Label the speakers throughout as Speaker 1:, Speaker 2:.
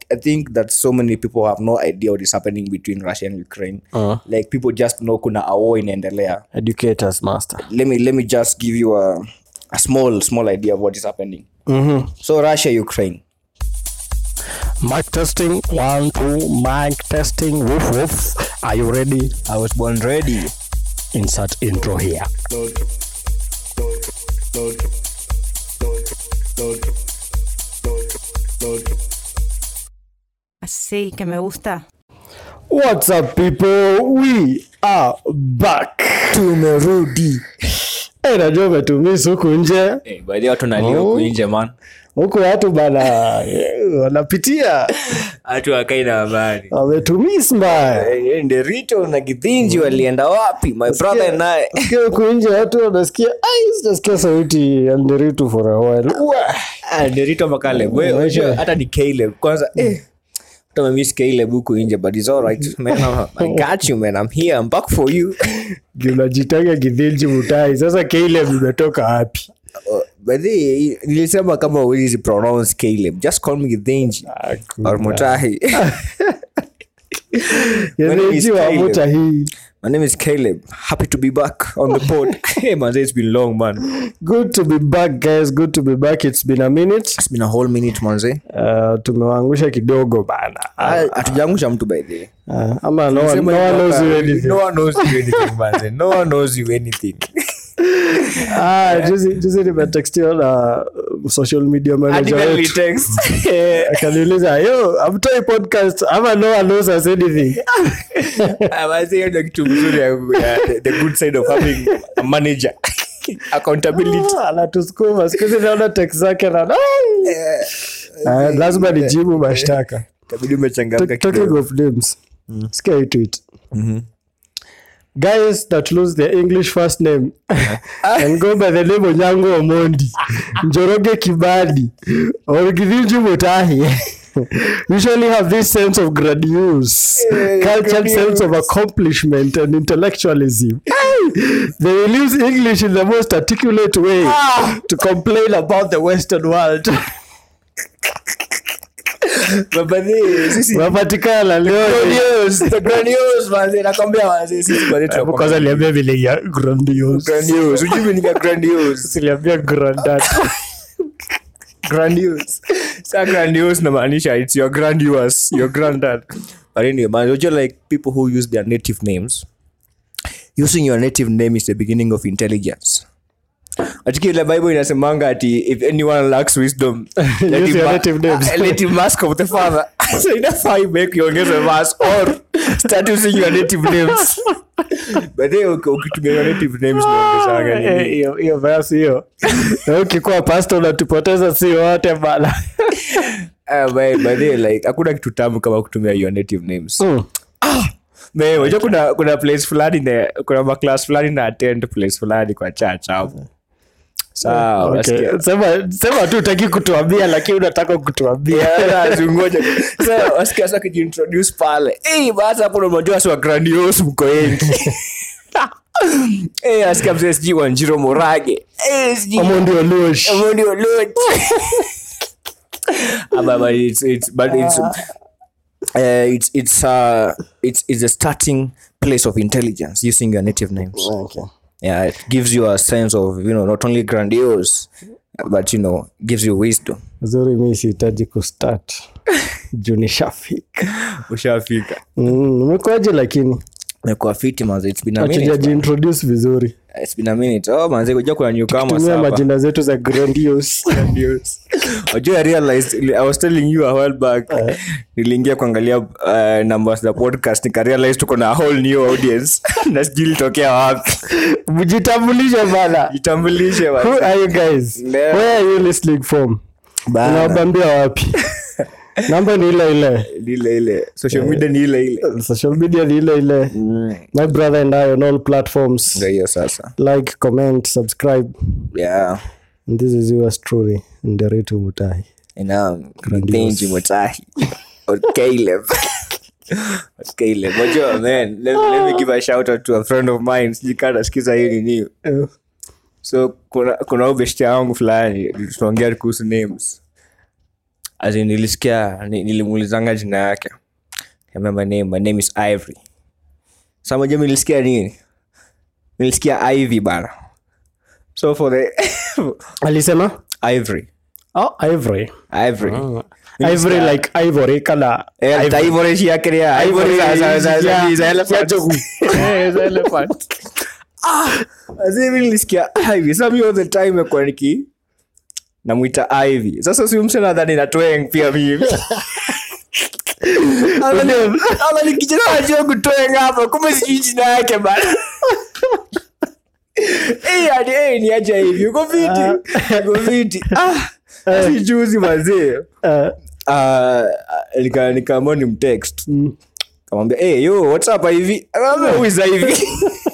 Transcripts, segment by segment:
Speaker 1: I think that so many people have no idea what is happening between Russia and Ukraine.
Speaker 2: Uh.
Speaker 1: Like people just know kuna a war inaendelea.
Speaker 2: educators master
Speaker 1: Let me let me just give you a, a small small idea of what is happening.
Speaker 2: mm-hmm.
Speaker 1: So Russia Ukraine.
Speaker 2: mic testing one two mic testing woof woof are you ready
Speaker 1: I was born ready.
Speaker 2: insert intro here
Speaker 3: Así que me gusta.
Speaker 2: what's up people we are back tumerudi hey, najua umetumisi huku nje
Speaker 1: Hey, by the way, watu nalia huku nje man.
Speaker 2: huku watu bana eh, wanapitia
Speaker 1: Watu wakai na habari.
Speaker 2: wametumis mbaya
Speaker 1: Hey, Nderito na Githinji walienda wapi? My brother and I.
Speaker 2: Sikia huku nje watu wanasikia ai sijasikia sauti ya nderitu for a while Wah!
Speaker 1: Ah, Nderito makale. Wewe unajua hata ni Caleb. Kwanza eh hata miss Caleb huku nje but it's all right. Man, I got you man. I'm here. I'm back for you.
Speaker 2: unajitanga kidhinji mutai sasa Caleb imetoka wapi
Speaker 1: Uh, by the way, nilisema kama huwezi pronounce Caleb. Just call me Githinji or Mutahi. name is
Speaker 2: Githinji wa
Speaker 1: Caleb.
Speaker 2: muta hii
Speaker 1: My name is Caleb. Happy to be back on the pod. hey man, it's been long man.
Speaker 2: good to be back guys good to be back it's been a minute
Speaker 1: It's been a whole minute manze.
Speaker 2: uh, tumewaangusha kidogo bana
Speaker 1: Ah, Hatujaangusha mtu by the way.
Speaker 2: uh, ama no one,
Speaker 1: Sema
Speaker 2: no one
Speaker 1: ni
Speaker 2: knows
Speaker 1: mwaka-
Speaker 2: you anything.
Speaker 1: No one knows you anything, manze. No one knows you anything.
Speaker 2: Ah, juzi juzi nimetextiwa na uh, social media manager wetu akaniuliza yo amtoi podcast ama no one knows us anything
Speaker 1: Ah, manze, hiyo ndio kitu mzuri ya ya the- the good side of having a manager. Accountability.
Speaker 2: Ah, anatusukuma siku hizi naona text zake na Ah, lazima nijibu mashtaka
Speaker 1: Itabidi umechangamka
Speaker 2: talking
Speaker 1: kidogo.
Speaker 2: of names sikia hii tweet guys that lose their english first name and go by the name onyango omondi njoroge kibadi or githinji mutahi usually have this sense of grandiose cultured sense of accomplishment and intellectualism they will use english in the most articulate way to complain about the western world
Speaker 1: But by the way, sisi-
Speaker 2: wapatikana leo
Speaker 1: Grandiose, the grandiose, manze. Nakwambia, manze, sisi manze tunakuwa-
Speaker 2: kwanza liambia vile ya grandiose
Speaker 1: Grandiose. Hujui meaning ya grandiose?
Speaker 2: siliambia grandat
Speaker 1: grandiose sa grandiose namaanisha it's your grandiose your granddad but anyway man you're like people who use their native names using your native name is the beginning of intelligence atiki ile bible inasemanga ati if anyone lacks wisdom let
Speaker 2: Use
Speaker 1: him
Speaker 2: your
Speaker 1: ma-
Speaker 2: native names.
Speaker 1: uh, let him ask of the father so inafaa imake iongeze verse or start using your native names but then uki- ukitumia your native names naongezanga nini
Speaker 2: hiyo hiyo verse hiyo Na ukikuwa pasta unatupoteza si wote bana
Speaker 1: Ah, by, by the way, like hakuna kitu tamu kama kutumia your native names
Speaker 2: Mm.
Speaker 1: Me, unajua kuna kuna place fulani na kuna maclass fulani na attend place fulani kwa church hapo sawa
Speaker 2: Okay.
Speaker 1: unasikia?
Speaker 2: sema sema tu utaki kutuambia lakini unataka kutuambia
Speaker 1: Yeah, zingoja. Sasa, wasikia sasa kijiintroduce pale Eh, basi hapo ndo unajua si wa grandiose mko wengi Eh, asikia mzee sijui wanjiro morage Eh, sijui
Speaker 2: Omondi Oluoch.
Speaker 1: Omondi Oluoch. Ah, but- but it's- it's- but it's, uh, it's it's uh it's it's a starting place of intelligence using your native names.
Speaker 2: Okay.
Speaker 1: Yeah, it gives you a sense of you know not only grandiose, but you know gives you wisdom.
Speaker 2: zuri mi sihitaji kustart juu nishafika
Speaker 1: Ushafika.
Speaker 2: Mm, umekuaje lakini
Speaker 1: Umekuwa fiti manze. It's been a minute.
Speaker 2: achujajiintroduce vizuri
Speaker 1: It's been a minute. Oh manze, unajua kuna newcomers
Speaker 2: tumia
Speaker 1: hapa.
Speaker 2: majina zetu za grandiose
Speaker 1: Grandiose. Unajua I realized I was telling you a while back. Niliingia kuangalia uh, numbers za podcast nikarealize tuko na a whole new audience. Na sijui ilitokea wapi.
Speaker 2: mjitambulishe bana
Speaker 1: Jitambulishe
Speaker 2: who
Speaker 1: manze.
Speaker 2: are you guys
Speaker 1: Leo.
Speaker 2: where are you listening from
Speaker 1: Bana.
Speaker 2: unawabambia wapi namba ni ile ile
Speaker 1: Ni ile ile. Social media ni ile ile.
Speaker 2: social media ni ile ile my brother and i on all platforms
Speaker 1: Ndio hiyo sasa.
Speaker 2: like comment subscribe
Speaker 1: Yeah.
Speaker 2: and this is yours truly nderetu mutai
Speaker 1: And um, Benji Mutahi. Or Caleb. Or Caleb. Unajua, man, let, let me give a shout out to a friend of mine. Sijui kama anasikiza hii nini.
Speaker 2: Eh,
Speaker 1: so kuna kuna ubeshtia wangu fulani tunaongea kuhusu names as in nilisikia ni- nilimuulizanga jina yake Niambia, my name my name is ivory sa moja nilisikia nini nilisikia ivy bana so for the
Speaker 2: alisema
Speaker 1: ivory
Speaker 2: oh, ivory
Speaker 1: ivory
Speaker 2: ivory like ivory kala
Speaker 1: Eh, ta ivory shi yake ya ivory za za za za
Speaker 2: Yeah,
Speaker 1: za
Speaker 2: yeah,
Speaker 1: elephant
Speaker 2: jogu.
Speaker 1: Eh, za elephant ah azimi nilisikia ivy sasa mimi all the time nimekuwa niki namwita ivy sasa si mse nadhani natweng pia mimi ala nikijana najua kutweng hapa kumbe sijui jina yake bana Eh, hadi, eh, ni aje hivi uko fiti uko fiti ah si juzi mazee
Speaker 2: Eh,
Speaker 1: uh, nika nikaamua ni mtext kamwambia hey, yo what's up hivi akaambia who is hivi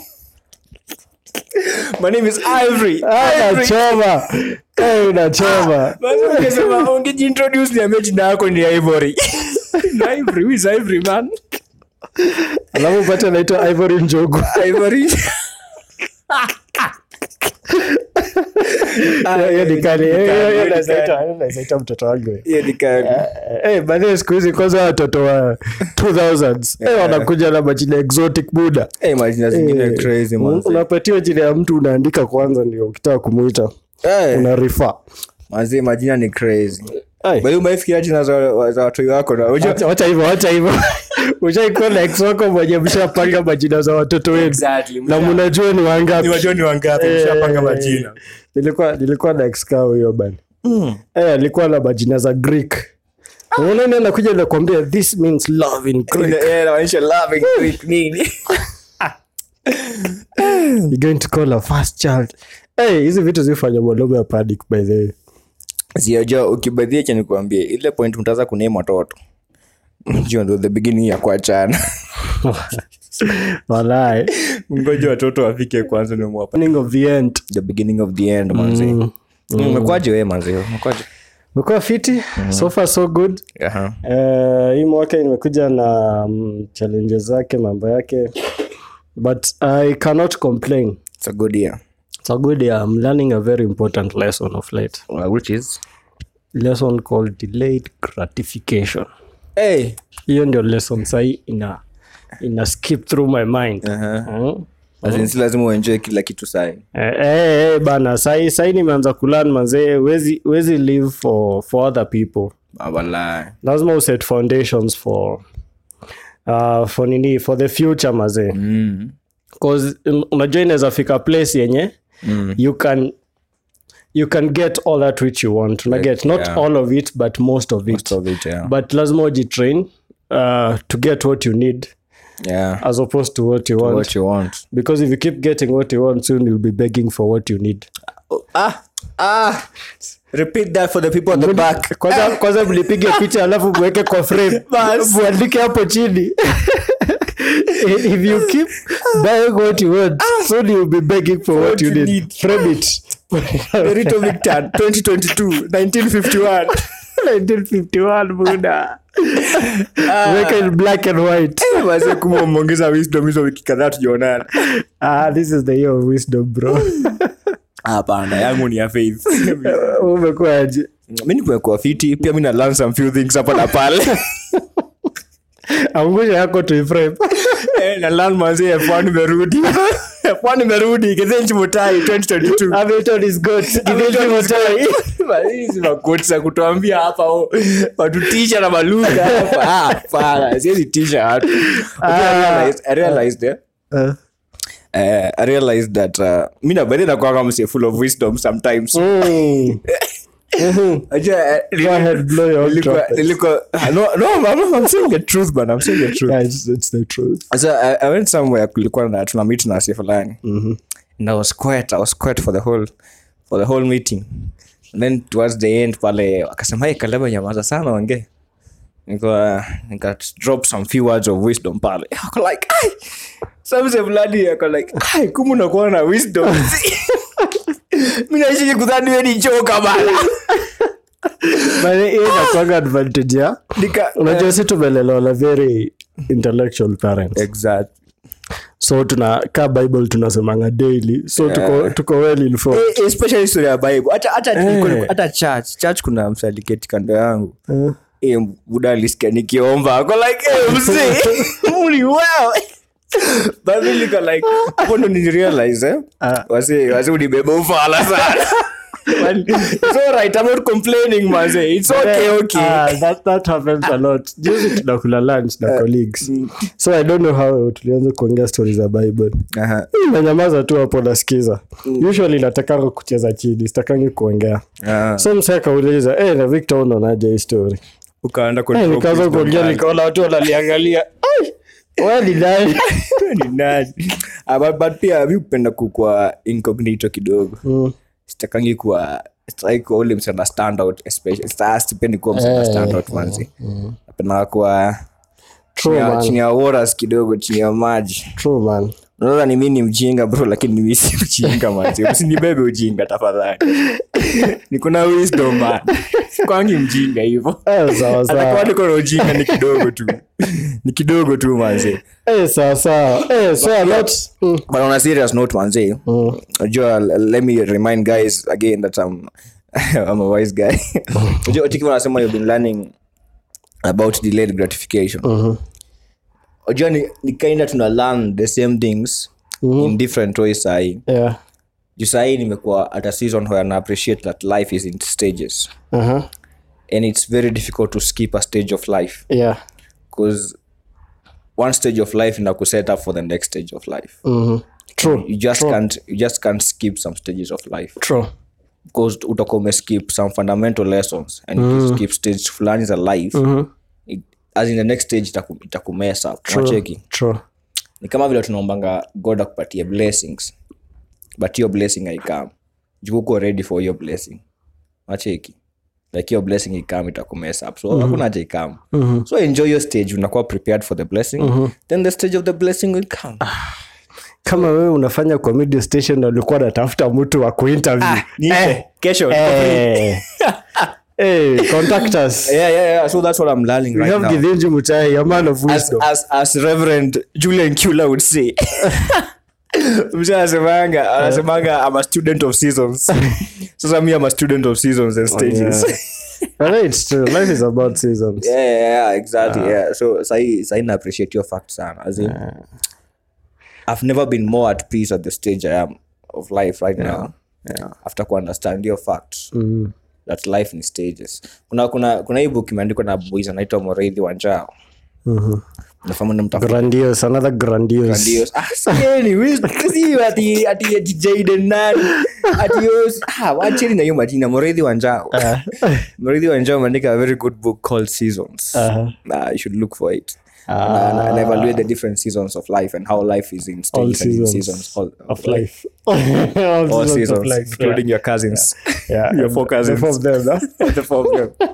Speaker 1: my name is ivory
Speaker 2: ah,
Speaker 1: Ivory.
Speaker 2: nachoma Eh, unachoma
Speaker 1: Basi ungesema ungejiintroduce niambie jina yako ni ivory Ni ivory who is ivory man
Speaker 2: alafu upate naitwa ivory njogu
Speaker 1: ivory
Speaker 2: Ah, hiyo ni kali.
Speaker 1: Hiyo ni
Speaker 2: Hiyo- hiyo- hiyo
Speaker 1: kali,
Speaker 2: naweza
Speaker 1: hiyo ni
Speaker 2: ita- naweza ita mtoto wangu
Speaker 1: Hiyo ni kali.
Speaker 2: Eh, baadaye siku hizi kwanza watoto wa 2000s eh, wanakuja na majina exotic buda
Speaker 1: Eh, majina zingine
Speaker 2: Eh,
Speaker 1: crazy
Speaker 2: un-
Speaker 1: man
Speaker 2: unapatiwa jina ya mtu unaandika kwanza ndio ukitaka kumwita
Speaker 1: Eh,
Speaker 2: una refer
Speaker 1: mazee majina ni crazy
Speaker 2: Ai.
Speaker 1: By the way, umefikiria jina za za watoi wako na unajua-
Speaker 2: Wacha- wacha hivyo wacha hivyo ushaikuwa na ex wako mwenye mshapanga majina za watoto wenu
Speaker 1: Exactly,
Speaker 2: na
Speaker 1: msha-
Speaker 2: mnajua ni wangapi
Speaker 1: ni wajua ni wangapi
Speaker 2: Eh,
Speaker 1: mshapanga majina
Speaker 2: nilikuwa nilikuwa na ex kao hiyo bana eh, alikuwa na majina za greek unaona anakuja nakwambia this means love in greek
Speaker 1: Eh, inaonyesha love in Greek nini
Speaker 2: You're going to call a first child hey, hizi vitu zifanya mwanaume ya panic by the way
Speaker 1: siajua ukibadhia cha nikuambie ile point mtaza kuname watoto jua ndo the beginning ya kuachana
Speaker 2: walai
Speaker 1: ngoja watoto wafike kwanza ni mwapa
Speaker 2: beginning of the end
Speaker 1: the beginning of the end manzi umekwaje we manzi umekwaje
Speaker 2: umekuwa fiti so far so good
Speaker 1: Aha.
Speaker 2: Eh, hii mwaka imekuja na um, challenges zake mambo yake but i cannot complain
Speaker 1: it's a good year
Speaker 2: it's a good year i'm learning a very important lesson of late
Speaker 1: Uh, which is
Speaker 2: lesson called delayed gratification
Speaker 1: hey
Speaker 2: hiyo ndio lesson sahii ina ina skip through my mind
Speaker 1: Aha.
Speaker 2: Hmm?
Speaker 1: As in, si lazima uenjoy kila kitu sai
Speaker 2: Eh, eh, eh, bana sai sai nimeanza kulan manzee wezi, wezi live for, for other people
Speaker 1: walai
Speaker 2: lazima uset foundations for uh, for nini for the future mazee
Speaker 1: mm.
Speaker 2: cause un- unajua inaweza fika place yenye
Speaker 1: Mm.
Speaker 2: you can you can get all that which you want una get not
Speaker 1: yeah.
Speaker 2: all of it but most of it,
Speaker 1: Most of it, yeah.
Speaker 2: but lazima ujitrain uh, to get what you need
Speaker 1: yeah
Speaker 2: as opposed to what you want
Speaker 1: what you want
Speaker 2: because if you keep getting what you want soon you'll be begging for what you need
Speaker 1: ah ah repeat that for the people at the back
Speaker 2: kwanza kwanza mlipige picha alafu mweke kwa frame
Speaker 1: Bas.
Speaker 2: mwandike hapo chini if you keep buying what you want soon you'll be begging for what, you,
Speaker 1: you
Speaker 2: need.
Speaker 1: need.
Speaker 2: frame it
Speaker 1: Rito Victor 2022 1951
Speaker 2: 1951 buda weka in black and white
Speaker 1: wazee kuma umeongeza wisdom hizo wiki kadhaa tujaonana
Speaker 2: ah this is the year of wisdom bro
Speaker 1: hapana yangu ni ya faith
Speaker 2: umekuaje
Speaker 1: mi nikumekuwa fiti pia mi na learn some few things hapa na pale
Speaker 2: angusha yako tuiframe
Speaker 1: Eh, na learn manzi f1 imerudi f1 imerudi kithenchi mutai 2022
Speaker 2: Hamilton is good Kivipi Mutai?
Speaker 1: hizi makoti za kutuambia hapa oh, watutisha na malugha hapa Ah, hapana siwezi tisha watu Okay, I realized- I realized, eh,
Speaker 2: Uh,
Speaker 1: eh, I realized that uh, mi nabadhi nakwanga mse full of wisdom sometimes
Speaker 2: mm.
Speaker 1: Unajua, eh,
Speaker 2: Go ahead, blow your own
Speaker 1: nilikuwa-
Speaker 2: trumpet.
Speaker 1: nilikuwa- no, no, I'm, I'm saying the truth, man. I'm saying the truth.
Speaker 2: Yeah, it's, it's the truth.
Speaker 1: So I, I went somewhere kulikuwa na tuna meet na si fulani and I was quiet I was quiet for the whole for the whole meeting and then towards the end pale akasema hey Kaleba nyamaza sana ongee nika nika drop some few words of wisdom pale ako like ai samse fulani ako like ai kumu nakuwa na wisdom mi naishi kudhani we ni joka bana
Speaker 2: But hiyo inakuanga advantage ya
Speaker 1: nika
Speaker 2: unajua si tumelelewa na very intellectual parents
Speaker 1: exact
Speaker 2: so tuna ka bible tunasemanga daily so tuko, tuko well informed
Speaker 1: Eh, especially story ya bible hata hata
Speaker 2: Eh.
Speaker 1: nilikuwa- hata church church kuna msaliketi kando yangu
Speaker 2: Eh.
Speaker 1: Eh, buda alisikia nikiomba ako like hey, mzee muli well but mimi niko like hapo ndo nirealize eh
Speaker 2: Ah.
Speaker 1: wase wase unibeba ufala sana But it's all right i'm not complaining manze it's okay okay
Speaker 2: Ah, that, that happens a lot juzi tunakula lunch na colleagues so i don't know how tulianza kuongea stori za bible
Speaker 1: Aha.
Speaker 2: nanyamaza tu hapo nasikiza usually natakanga kucheza chini sitakangi kuongea
Speaker 1: Ah.
Speaker 2: so msee akauliza hey, na victor unaonaje hii story
Speaker 1: ukaenda
Speaker 2: hey,
Speaker 1: control
Speaker 2: nikaanza
Speaker 1: wisdom
Speaker 2: kuongea
Speaker 1: pale.
Speaker 2: nikaona watu wanaliangalia Ai, wewe ni nani
Speaker 1: Ni nani? Ah, but, but pia mi upenda kukwa incognito kidogo
Speaker 2: Mm.
Speaker 1: sitakangi kuwa sitaki kuwa ule msana standout especially Sita- sipendi kuwa msana
Speaker 2: Eh,
Speaker 1: standout manzi napenda kuwa
Speaker 2: True,
Speaker 1: chini ya-
Speaker 2: man.
Speaker 1: chini ya waters kidogo chini ya maji
Speaker 2: True, man.
Speaker 1: unaona ni mi ni mjinga bro lakini mi si mjinga manzi usinibebe ujinga tafadhali niko na wisdom man kwangi mjinga hivo
Speaker 2: Eh, sawa
Speaker 1: atakuwa
Speaker 2: sawa
Speaker 1: niko na ujinga ni kidogo tu ni kidogo tu manzi
Speaker 2: Eh, sawa sawa Eh, so a lot Mm.
Speaker 1: but on a serious note manzi unajua l- let me remind guys again that i'm i'm a wise guy unajua tiki wanasema you've been learning about delayed gratification unajua ni, ni kinda tuna learn the same things in different ways sahii
Speaker 2: Yeah.
Speaker 1: juu sahii nimekuwa at a season where na appreciate that life is in stages
Speaker 2: Uh-huh.
Speaker 1: and it's very difficult to skip a stage of life
Speaker 2: Yeah.
Speaker 1: because one stage of life inakuset up for the next stage of life
Speaker 2: Mhm. True.
Speaker 1: you just can't you just can't skip some stages of life
Speaker 2: True.
Speaker 1: because utakuwa umeskip some fundamental lessons and mm. skip stage fulani za life it, as in the next stage itaku- itakumesa unacheki
Speaker 2: True.
Speaker 1: ni kama vile tunaombanga god akupatie blessings but hiyo blessing haikam jukuko ready for hiyo blessing unacheki like hiyo blessing ikam itakumesa up so hakuna haja ikam so enjoy your stage unakuwa prepared for the blessing then the stage of the blessing will come
Speaker 2: kama wewe unafanya kwa media station na ulikuwa natafuta mtu wa kuinterview
Speaker 1: Nipe. kesho
Speaker 2: Eh. Eh, contact us
Speaker 1: yeah, yeah, yeah. so that's what i'm learning
Speaker 2: we
Speaker 1: right
Speaker 2: have
Speaker 1: now
Speaker 2: Githinji Mutai, a man of
Speaker 1: as,
Speaker 2: wisdom
Speaker 1: as, as reverend julian kula would say msha anasemanga anasemanga i'm a student of seasons sasa mi am a student of seasons and stages
Speaker 2: But it's true life is about seasons
Speaker 1: yeah, yeah, yeah, exactly yeah so sahi sahi na appreciate your fact sana as in i've never been more at peace at the stage i am of life right now
Speaker 2: yeah.
Speaker 1: after ku understand your facts that life ni stages kuna kuna kuna hii book imeandikwa na boys anaitwa moreithi wanjao nafahamu namtafuta
Speaker 2: grandiose another grandiose
Speaker 1: Grandiose. Ah, sieni, wisdom. Si ati ati ati Jaden nani. Ati yos. Ah, wacheni na hiyo majina. Moredhi Wanjao. Moredhi Wanjao ameandika a very good book called Seasons.
Speaker 2: Uh-huh.
Speaker 1: Nah, you should look for it. And, and evaluate the different seasons of life and how life is in
Speaker 2: all
Speaker 1: stages and in
Speaker 2: seasons,
Speaker 1: seasons all,
Speaker 2: of life all,
Speaker 1: all
Speaker 2: seasons,
Speaker 1: seasons,
Speaker 2: of life
Speaker 1: including your cousins.
Speaker 2: yeah. Yeah.
Speaker 1: your four
Speaker 2: The
Speaker 1: cousins.
Speaker 2: four of them, no?
Speaker 1: the four of them.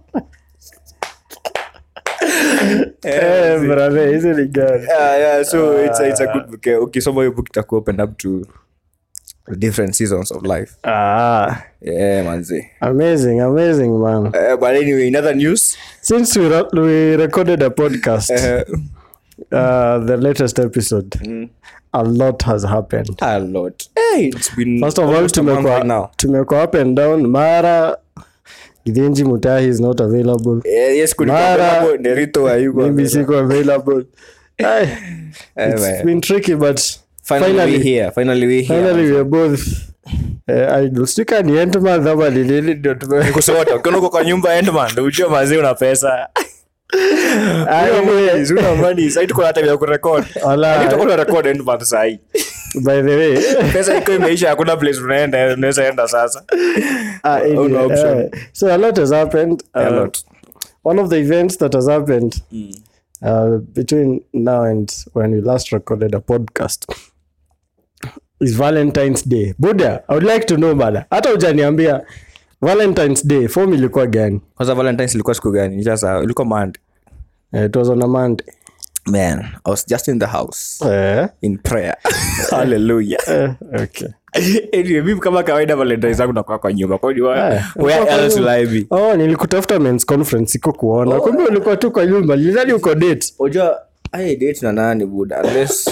Speaker 2: Eh, brother, hizi ni gani?
Speaker 1: yeah, yeah. So it's a, it's a good book. Eh, Ukisoma hiyo book itaku open up to the different seasons of life.
Speaker 2: Ah,
Speaker 1: Yeah, manzi.
Speaker 2: amazing, amazing, man.
Speaker 1: Uh, but anyway, in other news,
Speaker 2: Since we, ro- we recorded a podcast,
Speaker 1: uh,
Speaker 2: uh, the latest episode, a lot has happened.
Speaker 1: a lot. Hey, it's been
Speaker 2: First of all,
Speaker 1: almost a month
Speaker 2: tumekuwa
Speaker 1: right now.
Speaker 2: tumekuwa up and down. Mara Githinji Mutahi is not available.
Speaker 1: Eh, yes, kulikuwa
Speaker 2: Mara-
Speaker 1: hapo Nerito hayuko.
Speaker 2: Maybe siko available. Ay,
Speaker 1: Eh,
Speaker 2: it's
Speaker 1: man.
Speaker 2: been tricky, but
Speaker 1: Finally,
Speaker 2: finally,
Speaker 1: we here. Finally, we here.
Speaker 2: finally we are both uh, idols. Sika ni Endman ama ni nini ndio tume-
Speaker 1: kusota ukiona uko kwa nyumba endman ndo ujue mazee una pesa
Speaker 2: Ay,
Speaker 1: Una money, una money. Sahi tuko na time ya kurekod
Speaker 2: Wala.
Speaker 1: Lakini tutakuwa tunarecord endman sahi
Speaker 2: by the way
Speaker 1: pesa iko imeisha hakuna place unaenda unaweza enda sasa
Speaker 2: Ah,
Speaker 1: Una
Speaker 2: anyway,
Speaker 1: option.
Speaker 2: uh, so a lot has happened.
Speaker 1: A
Speaker 2: Uh,
Speaker 1: lot.
Speaker 2: One of the events that has happened uh, between now and when we last recorded a podcast is Valentine's Day. Buddha, I would like to know bada. Hata hujaniambia Valentine's Day form ilikuwa gani?
Speaker 1: kwanza valentines ilikuwa siku gani sasa ilikuwa mand
Speaker 2: Uh, it was on a Monday.
Speaker 1: man i was just in the house
Speaker 2: Eh,
Speaker 1: in prayer hallelujah
Speaker 2: eh, okay.
Speaker 1: anyway mimi kama kawaida valentines zangu nakuwa kwa nyumba kwa hiyo
Speaker 2: Eh,
Speaker 1: where
Speaker 2: ulikuwa kwa
Speaker 1: else will
Speaker 2: nyumba.
Speaker 1: i be
Speaker 2: Oh, nilikutafuta men's conference siko kuona. Kumbe ulikuwa tu kwa nyumba. Nilidhani uko date.
Speaker 1: unajua ai date na nani buda unless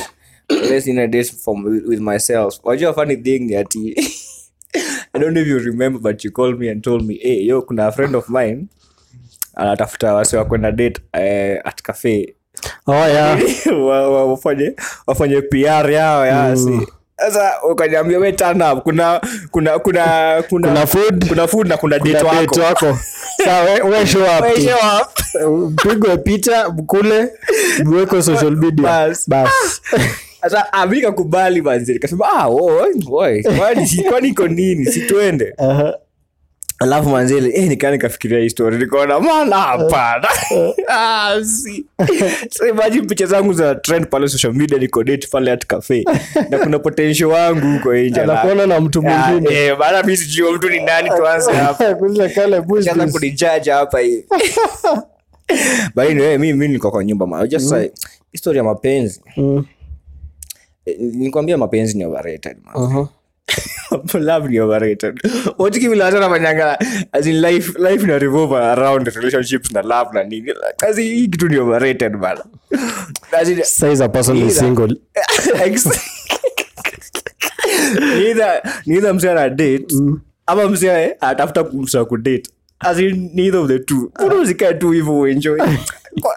Speaker 1: let's in a date from with, with myself wajua funny thing ni ati i don't know if you remember but you called me and told me hey yo kuna a friend of mine anatafuta wase wa kwenda date eh, at cafe
Speaker 2: oh yeah
Speaker 1: Wa- wa- wafanye wafanye pr yao yasi sasa ukaniambia we turn up kuna kuna kuna kuna
Speaker 2: Kuna food.
Speaker 1: kuna food na kuna date
Speaker 2: Kuna
Speaker 1: wako
Speaker 2: date wako Sawa, we- we show up
Speaker 1: We
Speaker 2: tu.
Speaker 1: show up.
Speaker 2: pigwe picha kule mweko social media
Speaker 1: Bas.
Speaker 2: bas
Speaker 1: sasa ah, mi nikakubali manzi nikasema ah, oi, oi, kwani si- kwani iko nini situende
Speaker 2: Aha.
Speaker 1: alafu manzili eh, nikaa nikafikiria hii story nikaona mana hapana ah, si. so imagine picha zangu za trend pale social media niko date pale at cafe na kuna potential wangu huko nje na-
Speaker 2: Anakuona na mtu
Speaker 1: Ah,
Speaker 2: mwingine.
Speaker 1: eh, bana mi sijui huyo mtu ni nani tuanze hapa
Speaker 2: Kuuliza kale bush
Speaker 1: Sasa
Speaker 2: bush.
Speaker 1: kunijaji hapa hivi but anyway, mi mi niko kwa nyumba ma just like history ya mapenzi
Speaker 2: Mm.
Speaker 1: Eh, nikwambia mapenzi ni overrated man.
Speaker 2: Aha.
Speaker 1: love ni overrated watiki vile watu wanafanyanga as in life life ina revolve around relationships na love na nini kazi hii kitu ni overrated bana As in-
Speaker 2: Says a person is
Speaker 1: Either.
Speaker 2: single
Speaker 1: Ex- neither neither msee ana date ama msee atafuta kumsa kudate as in neither of the two unazikae tu hivyo uenjoy Kwa-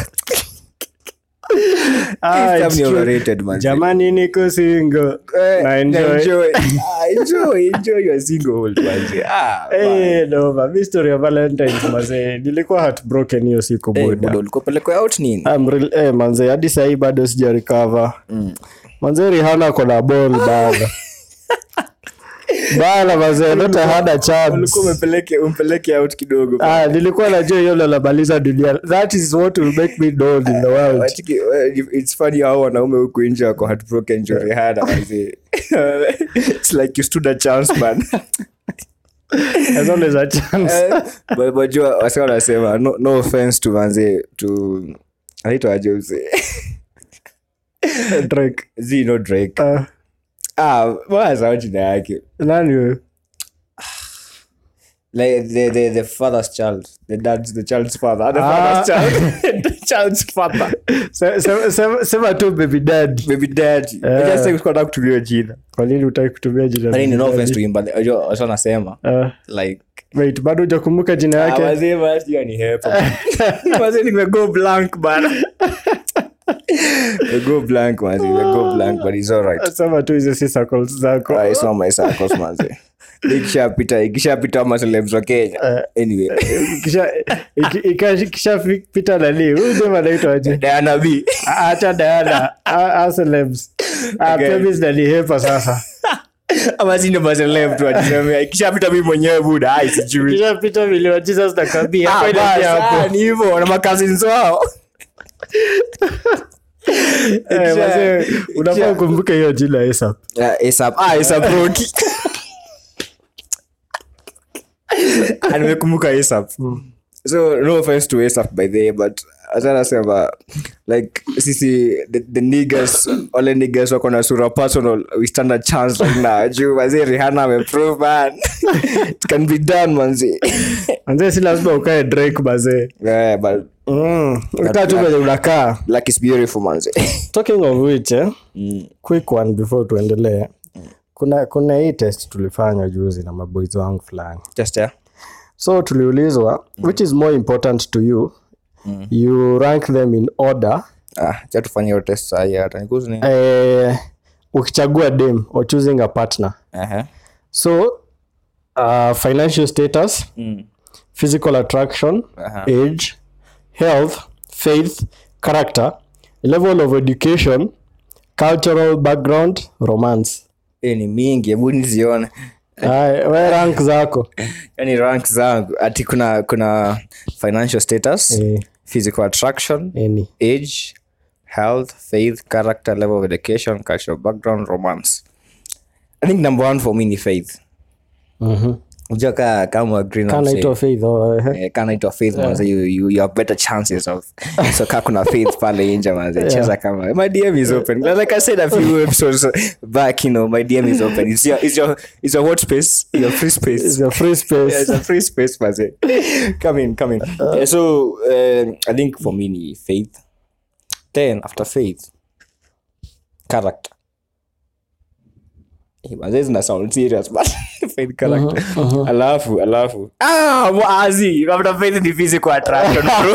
Speaker 2: Ah,
Speaker 1: This
Speaker 2: it's
Speaker 1: time ni
Speaker 2: true.
Speaker 1: overrated, man.
Speaker 2: jamani niko single
Speaker 1: Eh,
Speaker 2: na enjoy
Speaker 1: enjoy. Ah, enjoy, enjoy your singlehood, manze. Ah, man.
Speaker 2: Eh, noma. Mi story ya valentines mazee nilikuwa heartbroken hiyo siku
Speaker 1: Eh,
Speaker 2: buda
Speaker 1: buda, ulikuwa pelekwa out nini
Speaker 2: I'm real- eh, manze hadi sahii bado sija recover manze rihana kona bol bana bana manze not I had a chance
Speaker 1: ulikuwa umepeleke umpeleke out kidogo
Speaker 2: Ah, nilikuwa najua hiyo lalamaliza dunia that is what will make me known in the world
Speaker 1: Watiki, eh, it's funny how wanaume huku nje wako heartbroken juu Rihanna, manze. it's like you stood a chance man
Speaker 2: as always a chance
Speaker 1: Eh, but- but jua wase wanasema no, no offense to manze to anaitwa aje mse
Speaker 2: Drake
Speaker 1: zi no drake
Speaker 2: Ah,
Speaker 1: ah mbona sawa jina yake
Speaker 2: nani wewe
Speaker 1: like the, the, the father's child the dad's the child's father the
Speaker 2: Ah.
Speaker 1: father's child the child's father
Speaker 2: Se- se- se- sema tu baby dad
Speaker 1: baby daddy
Speaker 2: Eh.
Speaker 1: I just think sikuwa nataka kutumia jina
Speaker 2: kwa nini utaki kutumia jina
Speaker 1: Lakini
Speaker 2: baby
Speaker 1: no
Speaker 2: daddy?
Speaker 1: offense to him but unajua wasa nasema
Speaker 2: Ah,
Speaker 1: like
Speaker 2: wait bado hujakumbuka jina
Speaker 1: ah,
Speaker 2: yake
Speaker 1: wazee basi hiyo ni hepa wazee nimego blank bana go blank manzi go blank but it's all right
Speaker 2: sema tu hizo si circles zako
Speaker 1: Ah, it's not my circles manzi ikishapita ikishapita ama celebs wa Kenya anyway
Speaker 2: Kisha- iki- ika- ikishapita nani huyu dem anaitwa aje
Speaker 1: Diana B
Speaker 2: Ah, acha Diana Ah, ah, celebs Ah,
Speaker 1: Okay.
Speaker 2: pia mimi zinanihepa sasa
Speaker 1: ama si ndio maceleb tu ajisemea ikishapita mimi mwenyewe buda ai sijui
Speaker 2: kishapita milioni Jesus na kabi
Speaker 1: Ah,
Speaker 2: hapo inaishia
Speaker 1: basi, ah,
Speaker 2: hapo
Speaker 1: ni hivyo na makazins wao
Speaker 2: Eh,
Speaker 1: Ikisha-
Speaker 2: wazee, unafaa
Speaker 1: ikisha-
Speaker 2: ukumbuke hiyo jina ASAP.
Speaker 1: Ah, ASAP. Ah, ASAP Rocky. Ah, nimekumbuka ASAP. so no offense to ASAP by the way but asanasema like sisi the, the niggas wale niggas wako na sura personal we stand a chance right now juu mazee Rihanna ameprove man it can be done manzi
Speaker 2: Manze, si lazima ukae Drake bazee
Speaker 1: yeah, but
Speaker 2: ukaa tu venye unakaa
Speaker 1: like is beautiful manzi
Speaker 2: talking of which eh, quick one before tuendelee kuna kuna hii test tulifanya juzi na maboys wangu fulani
Speaker 1: just yeah.
Speaker 2: so tuliulizwa which is more important to you you rank them in order
Speaker 1: ah cha tufanye hiyo test sahi hata nikuzi ni
Speaker 2: eh, ukichagua dem or choosing a partner
Speaker 1: Aha.
Speaker 2: so uh, financial status
Speaker 1: Mm.
Speaker 2: physical attraction
Speaker 1: Aha.
Speaker 2: age health faith character level of education cultural background romance
Speaker 1: Eh, ni mingi hebu nizione
Speaker 2: Ay, we rank zako
Speaker 1: yani rank zangu ati kuna kuna financial status
Speaker 2: Eh.
Speaker 1: physical attraction
Speaker 2: Any.
Speaker 1: age health faith character level of education cultural background romance i think number one for me ni faith
Speaker 2: Mhm.
Speaker 1: unajua ka kama agree na
Speaker 2: Kana
Speaker 1: msee.
Speaker 2: ito faith oh, eh.
Speaker 1: Eh, kana ito faith manze you, you, you have better chances of so ka kuna faith pale nje manze cheza kama my dm is open like i said a few episodes back you know my dm is open it's your it's your it's your what space your free space
Speaker 2: It's a free space
Speaker 1: yeah, it's a free space manze come in come in yeah, so um, i think for me ni faith then after faith character Eh, manze zina sound serious but faith character alafu alafu ah mwazi labda faith ni physical attraction bro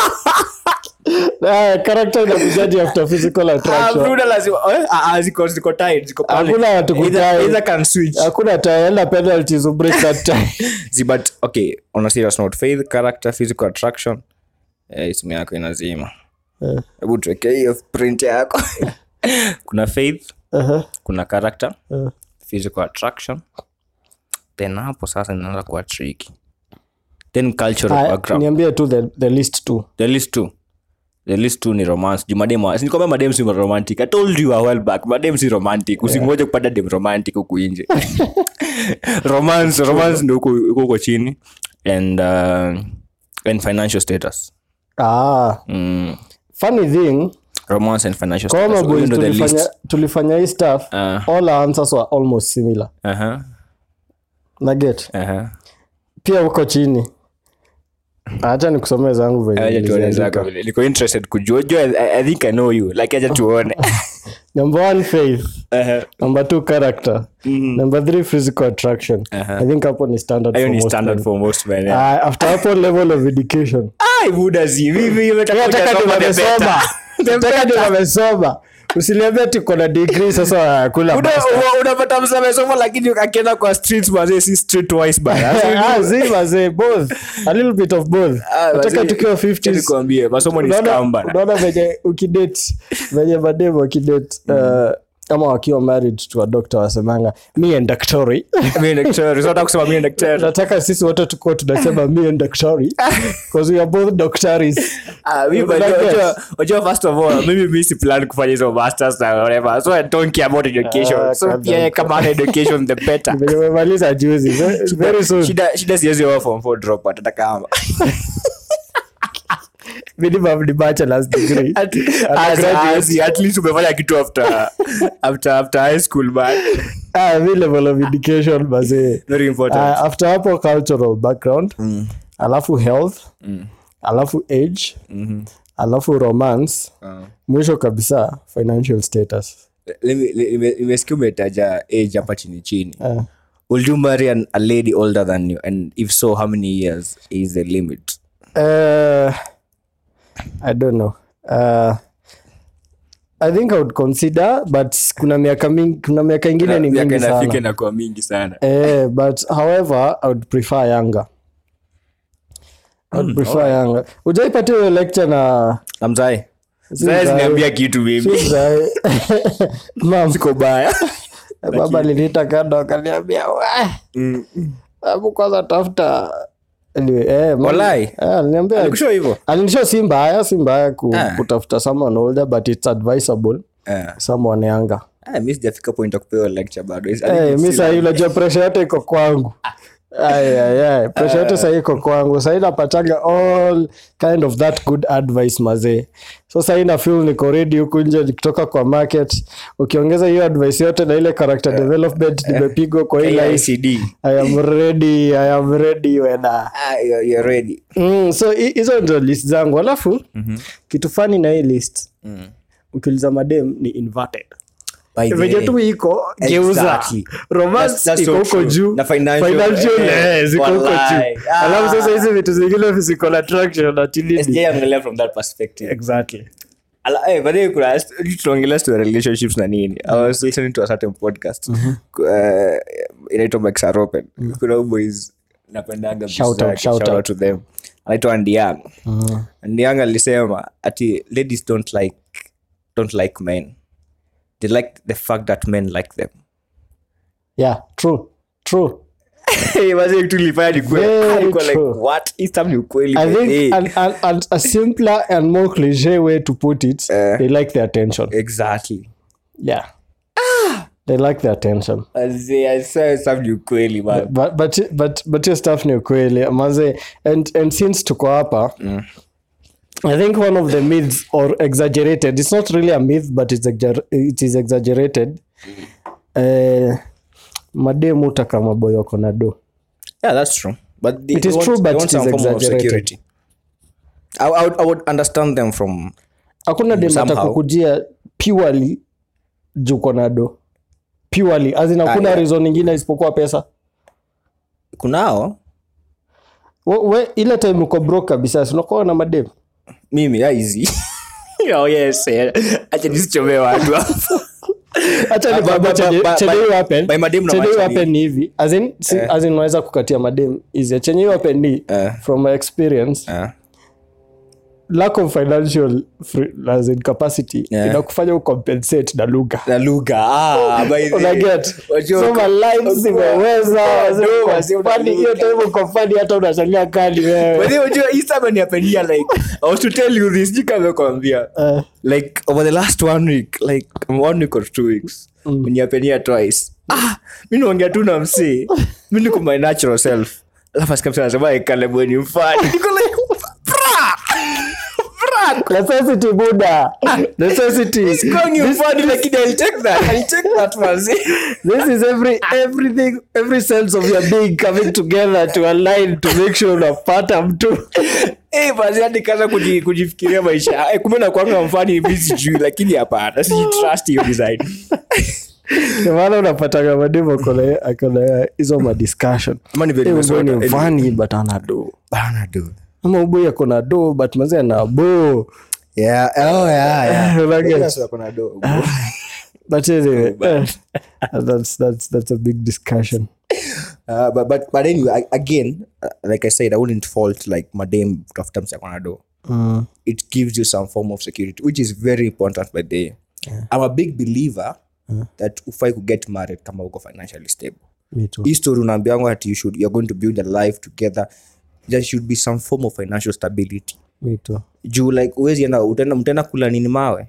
Speaker 2: Ah, character inakujaji after physical
Speaker 1: ah
Speaker 2: attraction
Speaker 1: bro lazima eh, ah ah, ziko ziko tied ziko pale
Speaker 2: Hakuna watu
Speaker 1: Either-
Speaker 2: kutie.
Speaker 1: either can switch
Speaker 2: hakuna taenda penalties to break that time
Speaker 1: See, but okay on a serious note faith character physical attraction eh, simu yako inazima
Speaker 2: Eh.
Speaker 1: hebu tuweke hiyo print yako kuna faith
Speaker 2: Uh-huh.
Speaker 1: kuna character
Speaker 2: Uh.
Speaker 1: physical attraction then hapo sasa inaanza kuwa tricky then cultural
Speaker 2: Aya,
Speaker 1: background
Speaker 2: niambie tu the, the list two
Speaker 1: the list two the list two ni romance juu madem wa- sinikwambia madem si romantic i told you a while back madem si romantic usingoje kupata dem romantic huku nje romance romance ndio huko huko huko chini and uh, and financial status
Speaker 2: ah,
Speaker 1: mm,
Speaker 2: funny thing
Speaker 1: romance and financial
Speaker 2: kama
Speaker 1: status
Speaker 2: boys
Speaker 1: Hiyo ndio the
Speaker 2: tulifanya,
Speaker 1: list
Speaker 2: tulifanya hii stuff
Speaker 1: Ah.
Speaker 2: all our answers were almost similar
Speaker 1: uh-huh,
Speaker 2: naget
Speaker 1: uh-huh.
Speaker 2: pia huko chini hacha nikusomee zangu venye
Speaker 1: Acha tuone
Speaker 2: niliziandika.
Speaker 1: zako vile. niko interested kujua jua I, i think i know you like acha tuone
Speaker 2: number one faith
Speaker 1: Uh-huh.
Speaker 2: number two character number three physical attraction i think hapo ni standard
Speaker 1: hiyo
Speaker 2: for
Speaker 1: ni
Speaker 2: most
Speaker 1: standard
Speaker 2: men.
Speaker 1: for most men yeah.
Speaker 2: Ah, after hapo level of education
Speaker 1: ai buda si vivi imetaka
Speaker 2: nataka ndio
Speaker 1: kujasoma the
Speaker 2: wamesoma
Speaker 1: better.
Speaker 2: nataka ndio wamesoma usiniambia tuko na degree sasa kula
Speaker 1: Una-
Speaker 2: basta.
Speaker 1: una- unapata msamesoma lakini akienda kwa streets mazee si street wise bana
Speaker 2: Ah, zi mazee both a little bit of both nataka tukiwa 50s
Speaker 1: nikwambie masomo ni
Speaker 2: unaona
Speaker 1: scam bana
Speaker 2: unaona venye ukidate venye mademu wakidate uh, ama wakiwa married to a doctor wasemanga me and daktari
Speaker 1: mimi ni daktari sio nataka kusema mimi ni daktari
Speaker 2: nataka sisi wote tukuwa tunasema me and daktari because we are both doctors
Speaker 1: ah mimi
Speaker 2: Like
Speaker 1: unajua-
Speaker 2: that.
Speaker 1: unajua- unajua first of all mimi mimi si plan kufanya hizo masters na whatever so i don't care about education
Speaker 2: Ah,
Speaker 1: so
Speaker 2: kadha-
Speaker 1: pia kama ana education the better
Speaker 2: venye umemaliza juzi Ve- very soon
Speaker 1: shida shida siwezi wa form 4 drop hata kama
Speaker 2: minimum ni bachelor's degree
Speaker 1: at,
Speaker 2: Ana
Speaker 1: as,
Speaker 2: graduate.
Speaker 1: as, at least umefanya kitu after after after high school man
Speaker 2: ah, mi level of education mazee
Speaker 1: very important
Speaker 2: uh, after hapo cultural background alafu health alafu age alafu romance mwisho kabisa financial status
Speaker 1: Lemme- lemme- nimesikia umetaja age hapa chini chini
Speaker 2: uh,
Speaker 1: will you marry an, a lady older than you and if so how many years is the limit
Speaker 2: uh, i don't know uh, i think i would consider but kuna miaka mingi kuna miaka ingine ni
Speaker 1: Miaka
Speaker 2: mingi
Speaker 1: inafika
Speaker 2: sana
Speaker 1: inakuwa mingi sana
Speaker 2: eh, but however i would prefer younger I would prefer younger ujaipatia hiyo lecture na
Speaker 1: namzae
Speaker 2: Si mzae.
Speaker 1: niambia kitu mimi
Speaker 2: Mzae. Mam,
Speaker 1: siko baya
Speaker 2: baba aliniita kando akaniambia "Weh, hebu kwanza tafuta Anyway, eh, mam-
Speaker 1: Walai?
Speaker 2: eh, aliniambia
Speaker 1: alikushow hivyo
Speaker 2: alinisho si mbaya si mbaya ku,
Speaker 1: Ah.
Speaker 2: kutafuta someone older but it's advisable
Speaker 1: Eh.
Speaker 2: someone younger
Speaker 1: Ah, mi sijafika point ya kupewa lecture bado I think
Speaker 2: hey,
Speaker 1: it's
Speaker 2: mi
Speaker 1: still-
Speaker 2: sahii unajua presha yote iko kwangu Ay, ay, ay. presha yote sahii iko kwangu sahii napatanga all kind of that good advice mazee so sahii na feel niko ready huku nje nikitoka kwa market ukiongeza hiyo advice yote na ile character development nimepigwa kwa hii life
Speaker 1: KICD.
Speaker 2: i am ready i am ready wena
Speaker 1: Ah, you're- you're ready
Speaker 2: mm, so hi- hizo ndio list zangu alafu kitu fani na hii list ukiuliza madem ni inverted
Speaker 1: By the
Speaker 2: venye
Speaker 1: way.
Speaker 2: tu iko geuza
Speaker 1: Exactly.
Speaker 2: romance
Speaker 1: That's- that's
Speaker 2: iko
Speaker 1: so
Speaker 2: huko
Speaker 1: true.
Speaker 2: juu
Speaker 1: Na financial,
Speaker 2: financial
Speaker 1: eh,
Speaker 2: eh, ziko huko
Speaker 1: walai.
Speaker 2: juu
Speaker 1: Ah.
Speaker 2: alafu sasa hizi vitu zingine physical attraction atilini
Speaker 1: Sijaangalia from that perspective
Speaker 2: exactly
Speaker 1: Ala- eh, but then kuna tunaongelea to relationships na nini i was listening to a certain podcast uh, inaitwa Mike Open kuna huyu boys napendanga
Speaker 2: Shout
Speaker 1: vitu
Speaker 2: out,
Speaker 1: zake,
Speaker 2: shout
Speaker 1: shout
Speaker 2: out.
Speaker 1: out to them anaitwa Andiang Andiang alisema ati ladies don't like don't like men they like the fact that men like them
Speaker 2: yeah true true
Speaker 1: Eh, wazee tulifanya ni kweli.
Speaker 2: Very
Speaker 1: Alikuwa like,
Speaker 2: true.
Speaker 1: what? Hii stuff ni ukweli,
Speaker 2: i
Speaker 1: by the way.
Speaker 2: think an, an, an, a simpler and more cliche way to put it
Speaker 1: Eh.
Speaker 2: they like the attention
Speaker 1: exactly
Speaker 2: yeah they like the attention
Speaker 1: Wazee, I swear stuff ni ukweli man
Speaker 2: but but but but your stuff ni ukweli maze and and since tuko hapa i think one of the myths or exaggerated it's not really a myth but it's exagger- it is exaggerated uh, mademu utaka maboyo wako na do
Speaker 1: Yeah, that's true. But they
Speaker 2: It is
Speaker 1: want,
Speaker 2: true,
Speaker 1: they
Speaker 2: but
Speaker 1: want
Speaker 2: it
Speaker 1: some
Speaker 2: is
Speaker 1: form of
Speaker 2: exaggerated.
Speaker 1: security. I, I, would, I would understand them from
Speaker 2: hakuna dem
Speaker 1: somehow.
Speaker 2: atakukujia purely juu kona do purely as in hakuna
Speaker 1: yeah.
Speaker 2: reason ingine isipokuwa pesa
Speaker 1: kunao
Speaker 2: we, we, ile time uko broke kabisa si unakuwa na madem
Speaker 1: mimi aizi oh, yes, eh. acha nisichomee watu hapo.
Speaker 2: Acha
Speaker 1: Ah,
Speaker 2: nikwambie
Speaker 1: but-
Speaker 2: chenye-
Speaker 1: but-
Speaker 2: chenye
Speaker 1: but-
Speaker 2: hiyo happen-
Speaker 1: by madem
Speaker 2: chenye hiyo
Speaker 1: unamaanisha
Speaker 2: happen ni hivi as in si- as in unaweza kukatia madem easy chenye hiyo happen ni
Speaker 1: Eh.
Speaker 2: from my experience
Speaker 1: Ah,
Speaker 2: lack of financial free, as in capacity
Speaker 1: Yeah.
Speaker 2: inakufanya ucompensate na lugha
Speaker 1: na lugha ah, by the-
Speaker 2: unaget
Speaker 1: Wajua-
Speaker 2: so my lines zimeweza
Speaker 1: No, wazee
Speaker 2: Fani, hiyo
Speaker 1: unaluka.
Speaker 2: time uko fani hata unasalia kali
Speaker 1: By
Speaker 2: wewe
Speaker 1: the way, unajua, hii summer ni hapenia, like i was to tell you this sijui kama nimekuambia.
Speaker 2: Eh,
Speaker 1: like over the last one week like one week or two weeks mm. niapenia twice ah, mi naongea tu na msee mi niko my natural self alafu asikamsa nasema ikalebweni mfani niko like bra bra
Speaker 2: necessity buda necessity
Speaker 1: calling you funny lakini I'll take that I'll take that manzi
Speaker 2: this is every everything every sense of your being coming together to align to make sure unapata mtu
Speaker 1: eh manzi hadi kaza kuji, kujifikiria maisha eh kumbe na kwanga mfani hivi sijui lakini hapana si trust hiyo design
Speaker 2: Ndio maana unapataga mademu akona akona hizo madiscussion
Speaker 1: Ama ni very
Speaker 2: Eh,
Speaker 1: mesota,
Speaker 2: uboi ni
Speaker 1: anyway.
Speaker 2: mfani but ana do
Speaker 1: bana do
Speaker 2: ama uboi akona do but mazee ana bo
Speaker 1: yeah oh yeah yeah
Speaker 2: Unaget?
Speaker 1: That's what kuna do
Speaker 2: but anyway eh, that's that's that's a big discussion
Speaker 1: Uh, but, but but anyway, I, again, uh, like I said, I wouldn't fault like madam kutafuta msakonado.
Speaker 2: mm.
Speaker 1: It gives you some form of security, which is very important. By the I'm a big believer that ufai could get married kama uko financially stable.
Speaker 2: me too
Speaker 1: Hii story unaambiangwa that you should you're going to build a life together. There should be some form of financial stability.
Speaker 2: me too
Speaker 1: Juu like uwezi enda utaenda mtaenda kula nini mawe.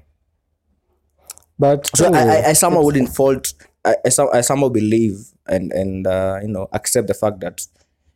Speaker 2: but
Speaker 1: So I,
Speaker 2: anyway,
Speaker 1: I, I somehow wouldn't fault. I, I, some, I somehow believe and and uh, you know accept the fact that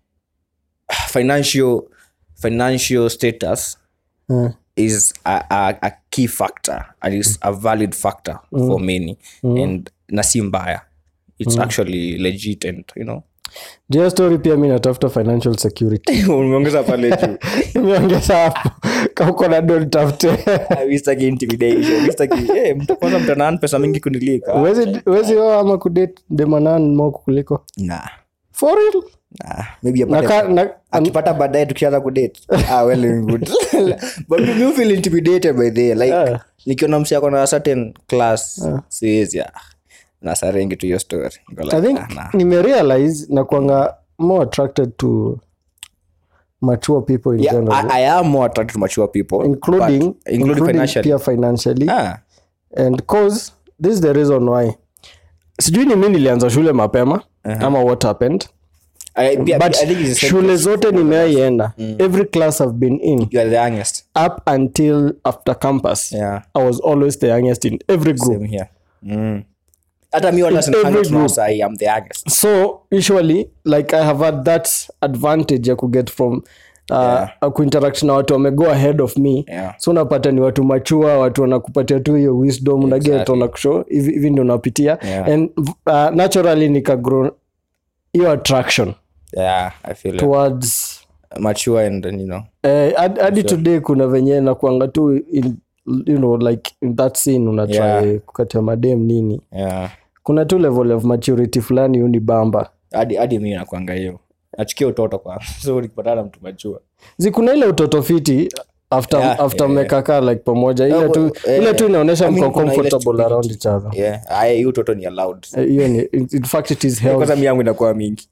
Speaker 1: financial financial status
Speaker 2: uh,
Speaker 1: is a, a, a key factor and is a valid factor for many and na si mbaya it's actually legit and you know
Speaker 2: Jia story pia mi natafuta financial security
Speaker 1: umeongeza pale juu
Speaker 2: imeongeza hapo kama uko na do nitafute
Speaker 1: wistaki intimidation wistaki eh mtu kwanza mtanaan pesa mingi kunilika
Speaker 2: Huwezi- huwezi oa ama kudate demanan mo kuliko
Speaker 1: nah
Speaker 2: for real
Speaker 1: nah maybe
Speaker 2: na,
Speaker 1: apate
Speaker 2: ka, na,
Speaker 1: akipata baadaye tukianza kudate ah, well and good but me me feel intimidated by the like
Speaker 2: Yeah.
Speaker 1: nikiona msi ako na certain class siwezi ah, na sarengi tu hiyo story Niko like,
Speaker 2: i think
Speaker 1: ah, nah.
Speaker 2: nimerealize na kwanga more attracted to mature people in
Speaker 1: yeah,
Speaker 2: general
Speaker 1: I, I am more attracted to mature people
Speaker 2: including,
Speaker 1: but, including,
Speaker 2: including
Speaker 1: financially
Speaker 2: pia financially
Speaker 1: ah,
Speaker 2: and cause this is the reason why sijui ni mi nilianza shule mapema ama what happened
Speaker 1: I, pia,
Speaker 2: but
Speaker 1: I think it's the same
Speaker 2: shule
Speaker 1: case.
Speaker 2: zote nimeaienda every class i've been in
Speaker 1: you are the youngest
Speaker 2: up until after campus
Speaker 1: yeah
Speaker 2: i was always the youngest in every group
Speaker 1: same here mm. hata mi wala
Speaker 2: In every
Speaker 1: sinafanya
Speaker 2: group.
Speaker 1: sahi am the youngest
Speaker 2: so usually like i have had that advantage ya kuget from uh,
Speaker 1: Yeah.
Speaker 2: kuinteract na watu wamego ahead of me
Speaker 1: Yeah.
Speaker 2: so unapata ni watu machua watu wanakupatia tu hiyo wisdom unaget
Speaker 1: Exactly.
Speaker 2: wanakusho hivi hivi ndio unapitia
Speaker 1: Yeah.
Speaker 2: and uh, naturally nikagrow hiyo attraction
Speaker 1: yeah i feel it.
Speaker 2: towards
Speaker 1: mature and you know
Speaker 2: eh, hadi hadi today kuna venye nakuanga tu in, you know like in that scene unatry
Speaker 1: Yeah.
Speaker 2: kukatia madem nini
Speaker 1: yeah
Speaker 2: kuna tu level of maturity fulani uni bamba
Speaker 1: hadi hadi mi nakwanga hiyo nachukia utoto kwa so nikipatana na mtu machua
Speaker 2: zikuna ile utoto fiti after,
Speaker 1: Yeah,
Speaker 2: after
Speaker 1: yeah,
Speaker 2: mmekaa like pamoja ile
Speaker 1: Yeah,
Speaker 2: tu,
Speaker 1: well, eh,
Speaker 2: ile tu inaonyesha
Speaker 1: I mean,
Speaker 2: mko
Speaker 1: kuna ile
Speaker 2: comfortable around
Speaker 1: stupidity.
Speaker 2: each other
Speaker 1: yeah aya hiyo utoto ni allowed
Speaker 2: Eh, hiyo ni in in fact it is health
Speaker 1: kwanza mi yangu inakuwa mingi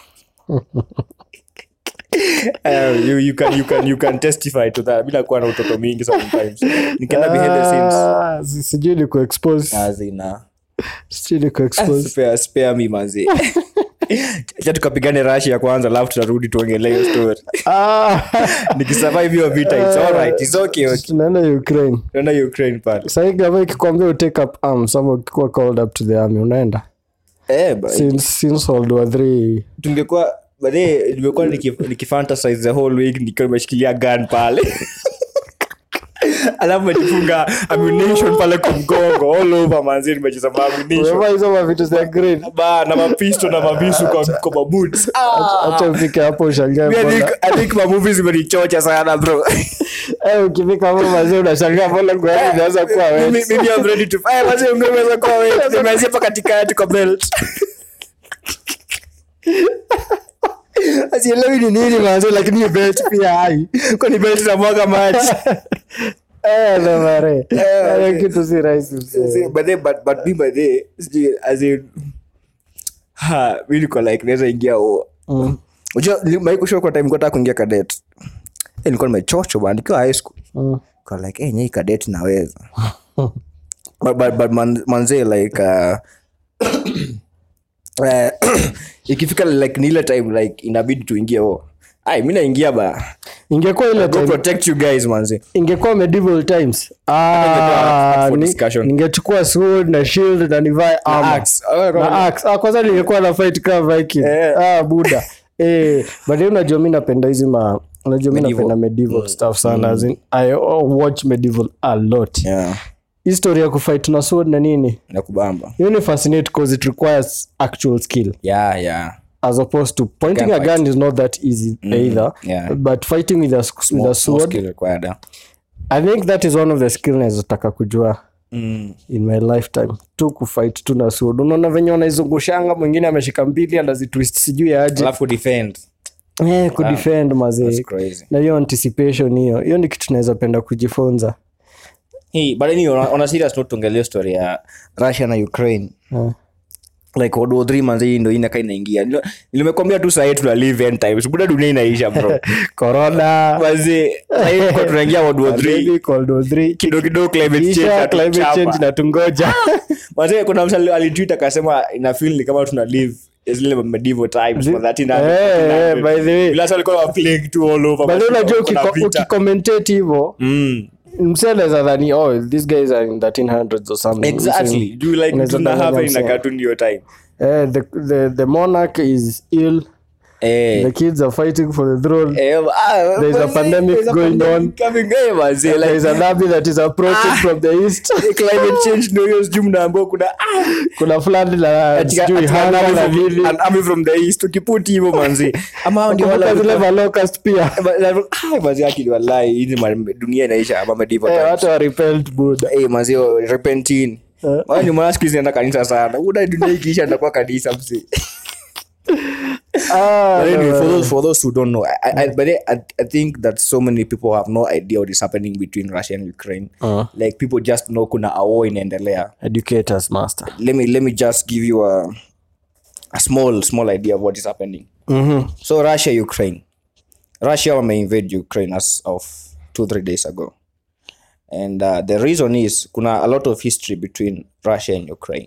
Speaker 1: Uh, you, you, can, you, can, you can testify to that bila kuwa na utoto mingi sometimes nikienda behind the scenes
Speaker 2: Ah, si- sijui ni kuexpose
Speaker 1: azina
Speaker 2: sijui ni kuexpose
Speaker 1: spare, spare me manzi cha tukapigane rashi ya kwanza alafu tutarudi tuongelee hiyo story
Speaker 2: Ah,
Speaker 1: nikisurvive hiyo vita it's alright it's okay okay
Speaker 2: tunaenda ukraine
Speaker 1: tunaenda ukraine pale
Speaker 2: sahii gava ikikwambia utake up arms ama ukikuwa called up to the army unaenda
Speaker 1: eh but
Speaker 2: since, since world war three
Speaker 1: tungekuwa baadaye nimekuwa niki- nikifantasize the whole week nikiwa nimeshikilia gun pale alafu mejifunga ammunition pale kwa mgongo all over manzi nimecheza ma ammunition
Speaker 2: Umevaa hizo mavitu za green
Speaker 1: ba na mapisto na mavisu kwa kwa maboots
Speaker 2: acha ufike hapo ushangae
Speaker 1: I think,
Speaker 2: mbona-
Speaker 1: I think mamovies zimenichocha sana bro
Speaker 2: Eh, ukifika hapo mazee unashangaa mbona nguo yako imeanza kuwa
Speaker 1: Mimi-
Speaker 2: wet.
Speaker 1: mimi I'm ready to fire basi ungeweza kwa wewe nimeanzia hapa katikati kwa belt
Speaker 2: Asielewi ni nini mazee lakini hiyo belt pia hai
Speaker 1: kwani belt za mwaga maji
Speaker 2: Eh, ndo mare.
Speaker 1: Eh,
Speaker 2: Hiyo
Speaker 1: okay.
Speaker 2: kitu si rahisi mzee.
Speaker 1: See, but then but but me by the sijui, as in ha mi niko like naweza ingia o
Speaker 2: Mm,
Speaker 1: unajua maiko kwa time kota kuingia cadet eh nilikuwa nimechocho bana nikiwa high school
Speaker 2: mm.
Speaker 1: kwa like eh nyei cadet naweza but but, but man, manze like uh, eh, ikifika like ni ile time like inabidi tuingie o ai mi naingia ba
Speaker 2: ingekuwa ile
Speaker 1: go
Speaker 2: time
Speaker 1: protect you guys manze
Speaker 2: ingekuwa medieval times ah,
Speaker 1: ingekuwa for
Speaker 2: ni-
Speaker 1: discussion.
Speaker 2: ningechukua sword na shield na nivae armor.
Speaker 1: axe. Oh,
Speaker 2: na axe. Ah, kwanza ningekuwa na fight kama viking
Speaker 1: Eh.
Speaker 2: ah, buda eh, but then unajua mi napenda hizi ma unajua mi
Speaker 1: Medieval.
Speaker 2: napenda medieval stuff sana as in, i watch medieval a lot
Speaker 1: yeah
Speaker 2: history ya kufight na sword na nini
Speaker 1: nakubamba
Speaker 2: hiyo ni fascinate because it requires actual skill
Speaker 1: yeah yeah
Speaker 2: as opposed to pointing a
Speaker 1: Gunfight.
Speaker 2: gun is not that easy either
Speaker 1: yeah.
Speaker 2: but fighting with a, s- with a
Speaker 1: More
Speaker 2: sword
Speaker 1: skill required, yeah.
Speaker 2: i think that is one of the skill nazotaka kujua
Speaker 1: Mm.
Speaker 2: in my lifetime tu kufight tu na sword unaona venye wanaizungushanga mwingine ameshika mbili anazitwist sijui aje
Speaker 1: alafu defend
Speaker 2: eh, kudefend mazee
Speaker 1: That's crazy
Speaker 2: na hiyo anticipation hiyo hiyo ni kitu naweza penda kujifunza
Speaker 1: hey, but anyway, on, a- on a serious note tuongelee story ya russia na ukraine
Speaker 2: Eh.
Speaker 1: like world war three manze hii ndo inaka inaingia Nilo- nimekwambia tu sahii tuna live end times buda dunia inaisha bro
Speaker 2: corona
Speaker 1: manze sahii kwa tunaingia world war three
Speaker 2: Baby, Cold War three.
Speaker 1: kidogo kidogo climate
Speaker 2: Kisha
Speaker 1: change
Speaker 2: climate
Speaker 1: inatuchapa.
Speaker 2: change na tungoja
Speaker 1: manze kuna msa alitwit akasema ina feel ni kama tuna live zile medieval times for 1300,
Speaker 2: Eh, eh, by the way.
Speaker 1: Bila sasa walikuwa wa plague tu all over
Speaker 2: but then unajua
Speaker 1: kuna
Speaker 2: ukiko-
Speaker 1: vita.
Speaker 2: ukikomentate hivo
Speaker 1: Mm.
Speaker 2: mseleza dhani oh these guys are in 1300s or something
Speaker 1: exactly do you like
Speaker 2: Unaweza
Speaker 1: tuna
Speaker 2: danganya
Speaker 1: happen in a
Speaker 2: msee.
Speaker 1: cartoon your time
Speaker 2: Eh, the, the, the monarch is ill
Speaker 1: eh
Speaker 2: the kids are fighting for the throne
Speaker 1: eh, ah,
Speaker 2: There's a
Speaker 1: manze,
Speaker 2: pandemic
Speaker 1: there's a
Speaker 2: going
Speaker 1: pandemic coming eh manze
Speaker 2: there
Speaker 1: like
Speaker 2: is an army that is approaching from the east
Speaker 1: climate change ndio hiyo sijui mnaambiwa kuna ah,
Speaker 2: kuna flood la
Speaker 1: katika-
Speaker 2: sijui
Speaker 1: katika
Speaker 2: hanga
Speaker 1: an
Speaker 2: na
Speaker 1: army from-
Speaker 2: nini
Speaker 1: an army from the east ukiputi hivyo manzi ama hao ndio wale
Speaker 2: Kumbuka zile malocust pia
Speaker 1: mazi akili wallahi hizi ma- dunia inaisha ama medieval
Speaker 2: Eh,
Speaker 1: times
Speaker 2: watu wa repelled buda
Speaker 1: eh manzi oh, repentin
Speaker 2: Eh.
Speaker 1: Wao ni mwana siku hizi naenda kanisa sana uda dunia ikiisha ndakuwa kanisa msi
Speaker 2: Ah,
Speaker 1: But anyway,
Speaker 2: no,
Speaker 1: for
Speaker 2: no.
Speaker 1: those for those who don't know, I, I, but I, I, I think that so many people have no idea what is happening between Russia and Ukraine.
Speaker 2: Uh.
Speaker 1: Like people just know kuna a war inaendelea.
Speaker 2: educators master
Speaker 1: Let me let me just give you a a small small idea of what is happening.
Speaker 2: Mhm.
Speaker 1: So Russia Ukraine, Russia may invade Ukraine as of two three days ago, and uh, the reason is kuna a lot of history between Russia and Ukraine.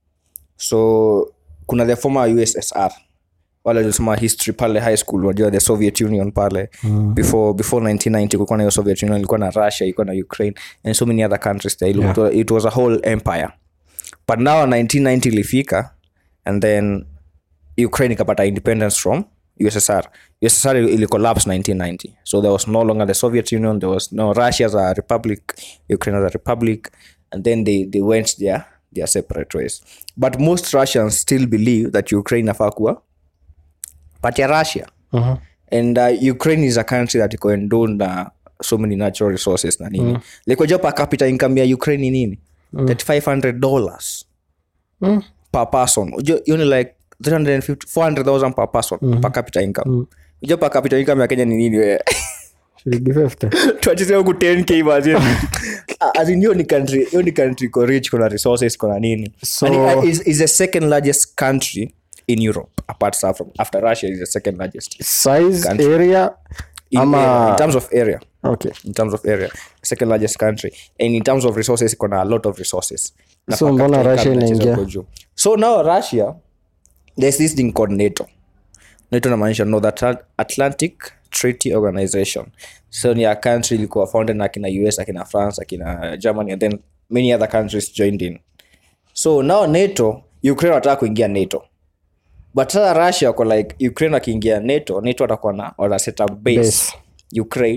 Speaker 1: So kuna the former USSR wale walisoma history pale high school wajua the Soviet Union pale mm. before before 1990 kulikuwa na hiyo Soviet Union ilikuwa na Russia ilikuwa na Ukraine and so many other countries there yeah. it, was, it was a whole empire but now 1990 ilifika and then Ukraine ikapata independence from USSR USSR ili ili collapse 1990 so there was no longer the Soviet Union there was no Russia as a republic Ukraine as a republic and then they, they went their, their separate ways but most Russians still believe that Ukraine inafaa kuwa part ya Russia
Speaker 2: Mhm.
Speaker 1: and uh, Ukraine is a country that iko endowed na so many natural resources na nini like wajua per capita income ya Ukraine ni nini 3500 dollars
Speaker 2: Mm.
Speaker 1: per person Unajua hiyo ni like 350 400000 per person per capita income Unajua per capita income ya Kenya ni nini wewe
Speaker 2: shilingi 50
Speaker 1: tuacheze huku 10k basi as in hiyo ni country hiyo ni country iko rich kuna resources kuna nini
Speaker 2: So-
Speaker 1: and it, uh, is, is the second largest country in Europe apart from after Russia is the second largest
Speaker 2: size
Speaker 1: Country.
Speaker 2: area
Speaker 1: in,
Speaker 2: Ama-
Speaker 1: in terms of area
Speaker 2: okay
Speaker 1: in terms of area second largest country and in terms of resources iko na a lot of resources Na
Speaker 2: So
Speaker 1: per
Speaker 2: mbona
Speaker 1: capita
Speaker 2: Russia
Speaker 1: income inacheza
Speaker 2: inaingia?
Speaker 1: huko juu. so now russia there's this thing called nato nato namaanisha north Atla- atlantic treaty organization so ni a country ilikuwa founded na akina us akina france akina germany and then many other countries joined in so now nato ukraine wataka kuingia nato but sasa russia wako like ukraine wakiingia nato nato watakuwa na wata set up base,
Speaker 2: Base.
Speaker 1: ukraine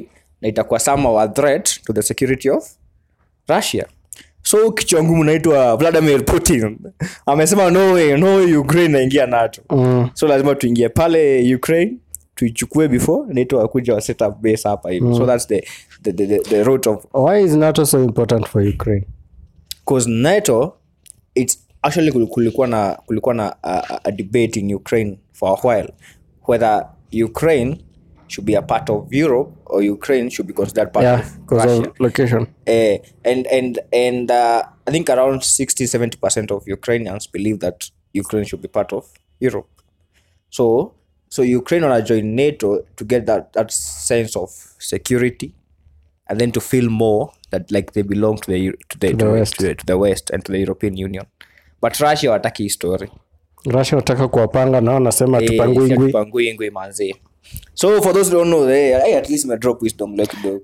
Speaker 1: na itakuwa somehow a threat to the security of russia so kichwa ngumu naitwa vladimir putin amesema no way, no way ukraine naingia nato
Speaker 2: Mm.
Speaker 1: so lazima tuingie pale ukraine tuichukue before nato wakuja wa set up base hapa hivi so that's the, the, the, the, the route of
Speaker 2: why is nato so important for ukraine
Speaker 1: because nato it's actually kul- kulikuwa na kulikuwa na a, a- a debate in ukraine for a while whether ukraine should be a part of europe or ukraine should be considered part
Speaker 2: yeah
Speaker 1: of
Speaker 2: because
Speaker 1: russia
Speaker 2: of location
Speaker 1: uh, and and and uh, i think around 60 70 percent of ukrainians believe that ukraine should be part of europe so so ukraine wanna join nato to get that that sense of security and then to feel more that like they belong to the Eu- to the, to
Speaker 2: the
Speaker 1: the,
Speaker 2: West.
Speaker 1: to the, to the west and to the european union but russia wataki hii story
Speaker 2: russia nataka kuwapanga nao nasema
Speaker 1: Eh,
Speaker 2: tupanguingwi
Speaker 1: tupanguingwi manzi so for those who don't know hey, hey, at least drop wisdom like kidogo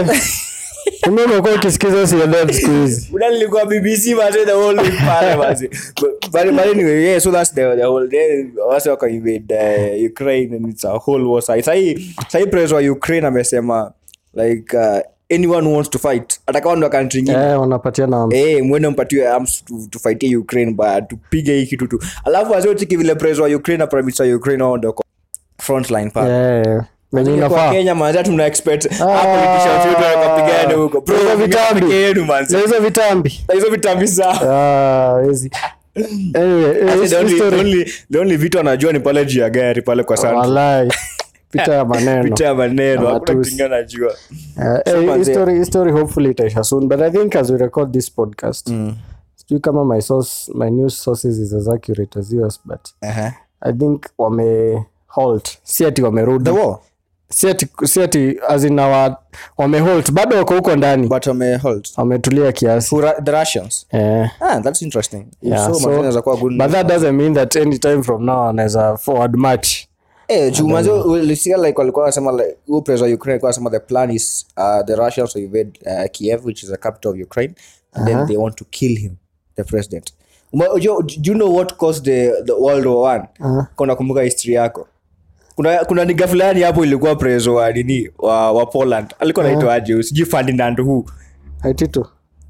Speaker 2: Kumbe umekuwa ukisikiza CNN siku hizi
Speaker 1: Una nilikuwa BBC mazee the whole week pale mazee. But but but anyway, yeah, so that's the the whole day wase waka invade uh, Ukraine and it's a whole war side. Sahi sahi president wa Ukraine amesema like uh, anyone who wants to fight atakawa ndo country nyingine.
Speaker 2: eh, wanapatiana
Speaker 1: Eh, mwende mpatiwe arms to, to fight Ukraine but tupige hii kitu tu. Alafu wazee chiki vile president wa Ukraine na prime minister wa Ukraine wao ndio kwa front line pale.
Speaker 2: Eh, venye
Speaker 1: Kwa
Speaker 2: inafaa
Speaker 1: Kenya manzi tuna expect hapo politicians wetu wakapigana huko. Bro,
Speaker 2: Hizo vitambi.
Speaker 1: peke yenu manzi.
Speaker 2: Na hizo vitambi
Speaker 1: Na hizo vitambi zao.
Speaker 2: Ah, hizi. Anyway, eh,
Speaker 1: Actually, the only-
Speaker 2: history-
Speaker 1: the only- the only vitu anajua ni pale juu ya gari pale kwa sana
Speaker 2: Walai. vita ya maneno
Speaker 1: vita ya maneno
Speaker 2: Na
Speaker 1: hakuna
Speaker 2: matusi.
Speaker 1: kitu ingine anajua
Speaker 2: Uh, eh,
Speaker 1: manze-
Speaker 2: history, history hopefully itaisha soon but i think as we record this podcast sijui kama my source my news sources is as accurate as yours but i think wame halt si ati wamerudi si ati si ati as in our wame halt bado wako huko ndani
Speaker 1: but wamehold
Speaker 2: wametulia kiasi
Speaker 1: the russians
Speaker 2: eh,
Speaker 1: ah, that's interesting
Speaker 2: yeah,
Speaker 1: so,
Speaker 2: so,
Speaker 1: manze inaweza kuwa good
Speaker 2: but that doesn't mean that any time from now anaweza forward match
Speaker 1: eh juu manze ulisikia like walikuwa wanasema like huyo president wa Ukraine alikuwa anasema the plan is uh, the Russians to invade uh, Kiev which is the capital of Ukraine and then they want to kill him the president Uma- unajua- do you know what caused the, the world war one kuna kumbuka history yako kuna kuna niga fulani hapo ilikuwa preso wa nini wa, wa poland alikuwa naitwa aje sijui ferdinand hu
Speaker 2: haititu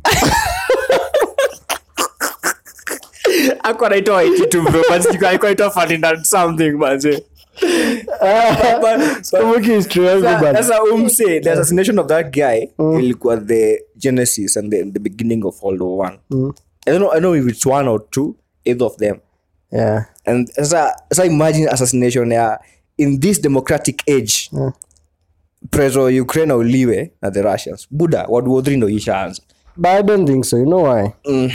Speaker 1: ako naitwa waititu bro but sijui alikuwa naitwa ferdinand something manze
Speaker 2: kumbuki history yangu
Speaker 1: Sasa-
Speaker 2: bana
Speaker 1: sasa umse the assassination of that guy ilikuwa the genesis and the, the beginning of world war one I don't know, I don't know if it's one or two either of them
Speaker 2: yeah
Speaker 1: and sasa sasa imagine assassination ya in this democratic age
Speaker 2: Mm.
Speaker 1: preso wa ukraine auliwe na the russians buda world war three ndo ishaanza
Speaker 2: but I don't think so. You know why?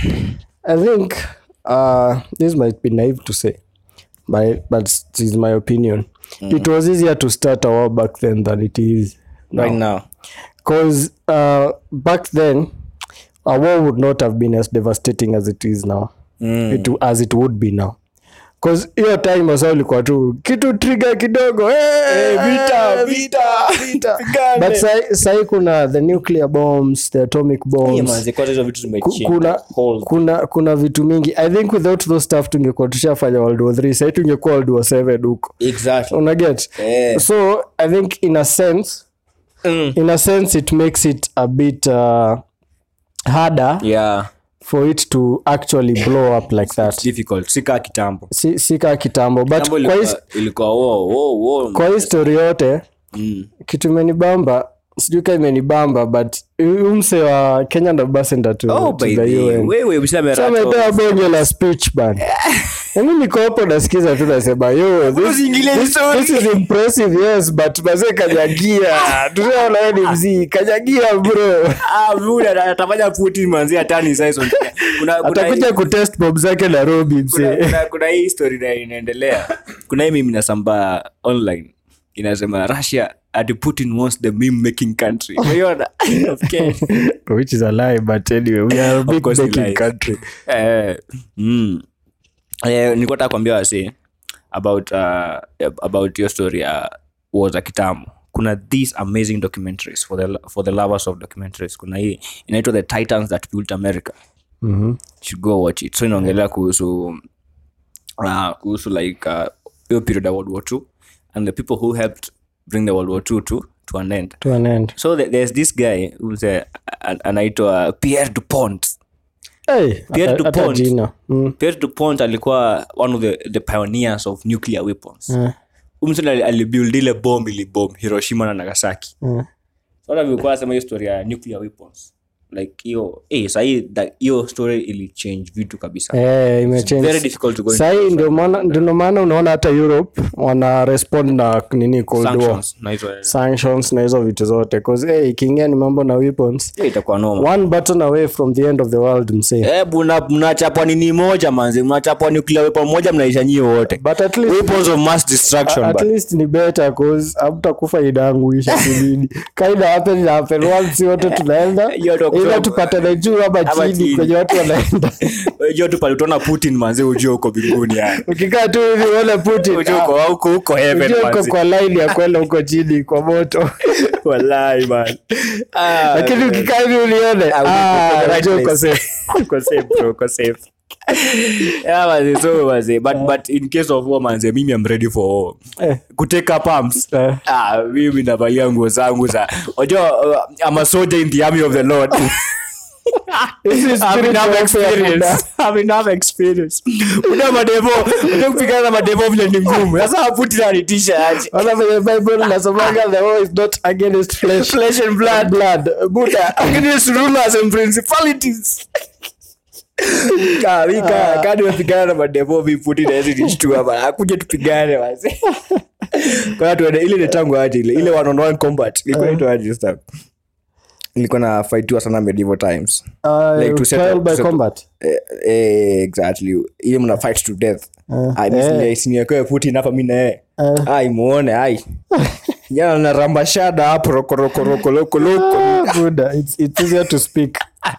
Speaker 2: I think uh, this might be naive to say, but but it is my opinion. It was easier to start a war back then than it is
Speaker 1: right now
Speaker 2: because uh, back then a war would not have been as devastating as it is now. It, as it would be now. Cause hiyo time wasa ulikuwa tu kitu trigger kidogo hey,
Speaker 1: vita, vita,
Speaker 2: vita.
Speaker 1: pigane.
Speaker 2: but sahi sahi kuna the nuclear bombs the atomic bombs
Speaker 1: Yeah, manze, kwanza hizo vitu
Speaker 2: Ku-
Speaker 1: zimechange
Speaker 2: kuna,
Speaker 1: the whole
Speaker 2: kuna kuna vitu mingi i think without those stuff tungekuwa tushafanya world war 3 sai tungekuwa world war 7 huko
Speaker 1: exactly
Speaker 2: unaget
Speaker 1: Yeah.
Speaker 2: so i think in a sense
Speaker 1: Mm.
Speaker 2: in a sense it makes it a bit uh, harder
Speaker 1: yeah
Speaker 2: for it to actually blow up like that
Speaker 1: difficult sika kitambo
Speaker 2: si, si kaa kitambo but
Speaker 1: Kitambo
Speaker 2: kwa, his,
Speaker 1: ilikuwa- ilikuwa wo wo wo
Speaker 2: kwa hii story yote
Speaker 1: Mm.
Speaker 2: kitu imenibamba sijui ka imenibamba but umse wa kenyan ambassador to,
Speaker 1: Oh,
Speaker 2: to
Speaker 1: by
Speaker 2: the
Speaker 1: the
Speaker 2: UN
Speaker 1: wewe useme
Speaker 2: Sasa
Speaker 1: rato.
Speaker 2: ametoa bonge la speech ban nami niko hapo nasikiza tu nasema yo this,
Speaker 1: Usiingilie
Speaker 2: this,
Speaker 1: story.
Speaker 2: this is impressive yes but mazee kanyagia tunaona yeye ni mzii kanyagia bro
Speaker 1: Ah, buda atafanya Putin manzi hatani sasa kuna kuna
Speaker 2: atakuja kutest bob zake nairobi
Speaker 1: kuna,
Speaker 2: msee
Speaker 1: kuna, kuna hii story na inaendelea kuna hii mimi nasambaa online inasema russia ati putin wants the meme making country umeiona okay.
Speaker 2: which is a lie but anyway we are a big
Speaker 1: course he
Speaker 2: making
Speaker 1: lies.
Speaker 2: country
Speaker 1: eh, mm. eh, nilikuwa nataka kuambia wasi about uh, about your story ya uh, war za kitambo kuna these amazing documentaries for the, for the lovers of documentaries kuna hii inaitwa the titans that built america
Speaker 2: Mhm.
Speaker 1: You should go watch it so inaongelea kuhusu uh, kuhusu like uh, hiyo period ya world war two and the people who helped bring the world war two to, to an end
Speaker 2: to an end
Speaker 1: so the, there's this guy who's a, an, anaitwa pierre dupont
Speaker 2: hey,
Speaker 1: Pierre
Speaker 2: hata- hata
Speaker 1: Dupont.
Speaker 2: jina mm.
Speaker 1: pierre dupont alikuwa one of the, the pioneers of nuclear weapons
Speaker 2: Eh,
Speaker 1: umsoni alibuild ile bomb ilibom hiroshima na nagasaki
Speaker 2: eh.
Speaker 1: so hata vilikuwa nasema hiyo story ya nuclear weapons like hiyo eh sahii that- hiyo story ilichange vitu kabisa
Speaker 2: Eh, imechange.
Speaker 1: very difficult to go into
Speaker 2: sahii ndio maana ndio maana unaona hata europe wana respond na nini cold war
Speaker 1: sanctions na hizo eh,
Speaker 2: sanctions na hizo vitu zote cause hey, ikiingia ni mambo na weapons
Speaker 1: hiyo itakuwa noma
Speaker 2: one button away from the end of the world msee
Speaker 1: eh buna mnachapwa nini moja manzi mnachapwa nuclear weapon moja mnaisha nyie wote
Speaker 2: but at least
Speaker 1: weapons of mass destruction
Speaker 2: at
Speaker 1: but
Speaker 2: least ni better cause hamtakufa idangu isha kibidi kaida happen ina happen once wote tunaenda
Speaker 1: Hiyo ndio
Speaker 2: ila
Speaker 1: kusema.
Speaker 2: tupatane juu ama
Speaker 1: Ama
Speaker 2: chini
Speaker 1: chini.
Speaker 2: kwenye watu wanaenda
Speaker 1: unajua tu pale utaona putin manzi ujue uko mbinguni yani
Speaker 2: ukikaa tu hivi uone Putin
Speaker 1: ujue uko huko huko heaven
Speaker 2: ujue uko
Speaker 1: manzi
Speaker 2: kwa line ya kwenda huko chini kwa moto
Speaker 1: wallahi man ah
Speaker 2: lakini ukikaa hivi ulione
Speaker 1: uko
Speaker 2: ah,
Speaker 1: the right
Speaker 2: ujue uko
Speaker 1: place.
Speaker 2: safe.
Speaker 1: uko safe bro uko safe yeah manzi so manzi but but in case of war manzi mimi am ready for war
Speaker 2: Eh.
Speaker 1: kuteka pumps
Speaker 2: Eh.
Speaker 1: ah mimi navalia nguo zangu za unajua uh, I'm a soldier in the army of the lord
Speaker 2: This is
Speaker 1: I've
Speaker 2: spirit
Speaker 1: enough
Speaker 2: warfare,
Speaker 1: experience. I've enough experience. Una madevo, una kupigana na madevo vile ni ngumu. Sasa haputi na nitisha aje.
Speaker 2: Ona venye bible nasomanga the war is not against flesh,
Speaker 1: Flesh and blood.
Speaker 2: blood buda
Speaker 1: Against rulers and principalities. Ka, mi ka, ka nimepigana na madevo mi puti na hizi nishtua bana. Akuje tupigane wase. Kwa hiyo tuende ile ni tangu aje ile ile one on one combat. Ilikuwa inaitwa aje sasa? Ilikuwa na fightiwa sana medieval times.
Speaker 2: Uh,
Speaker 1: Like to settle-
Speaker 2: trial by
Speaker 1: settle-
Speaker 2: combat
Speaker 1: Eh, eh, exactly ile mna fight to death
Speaker 2: eh.
Speaker 1: siniakewe putin hapa mi naye ai muone ai jana naramba shada hapo rokorokorokoloko
Speaker 2: Ah, buda it's, it's easier to speak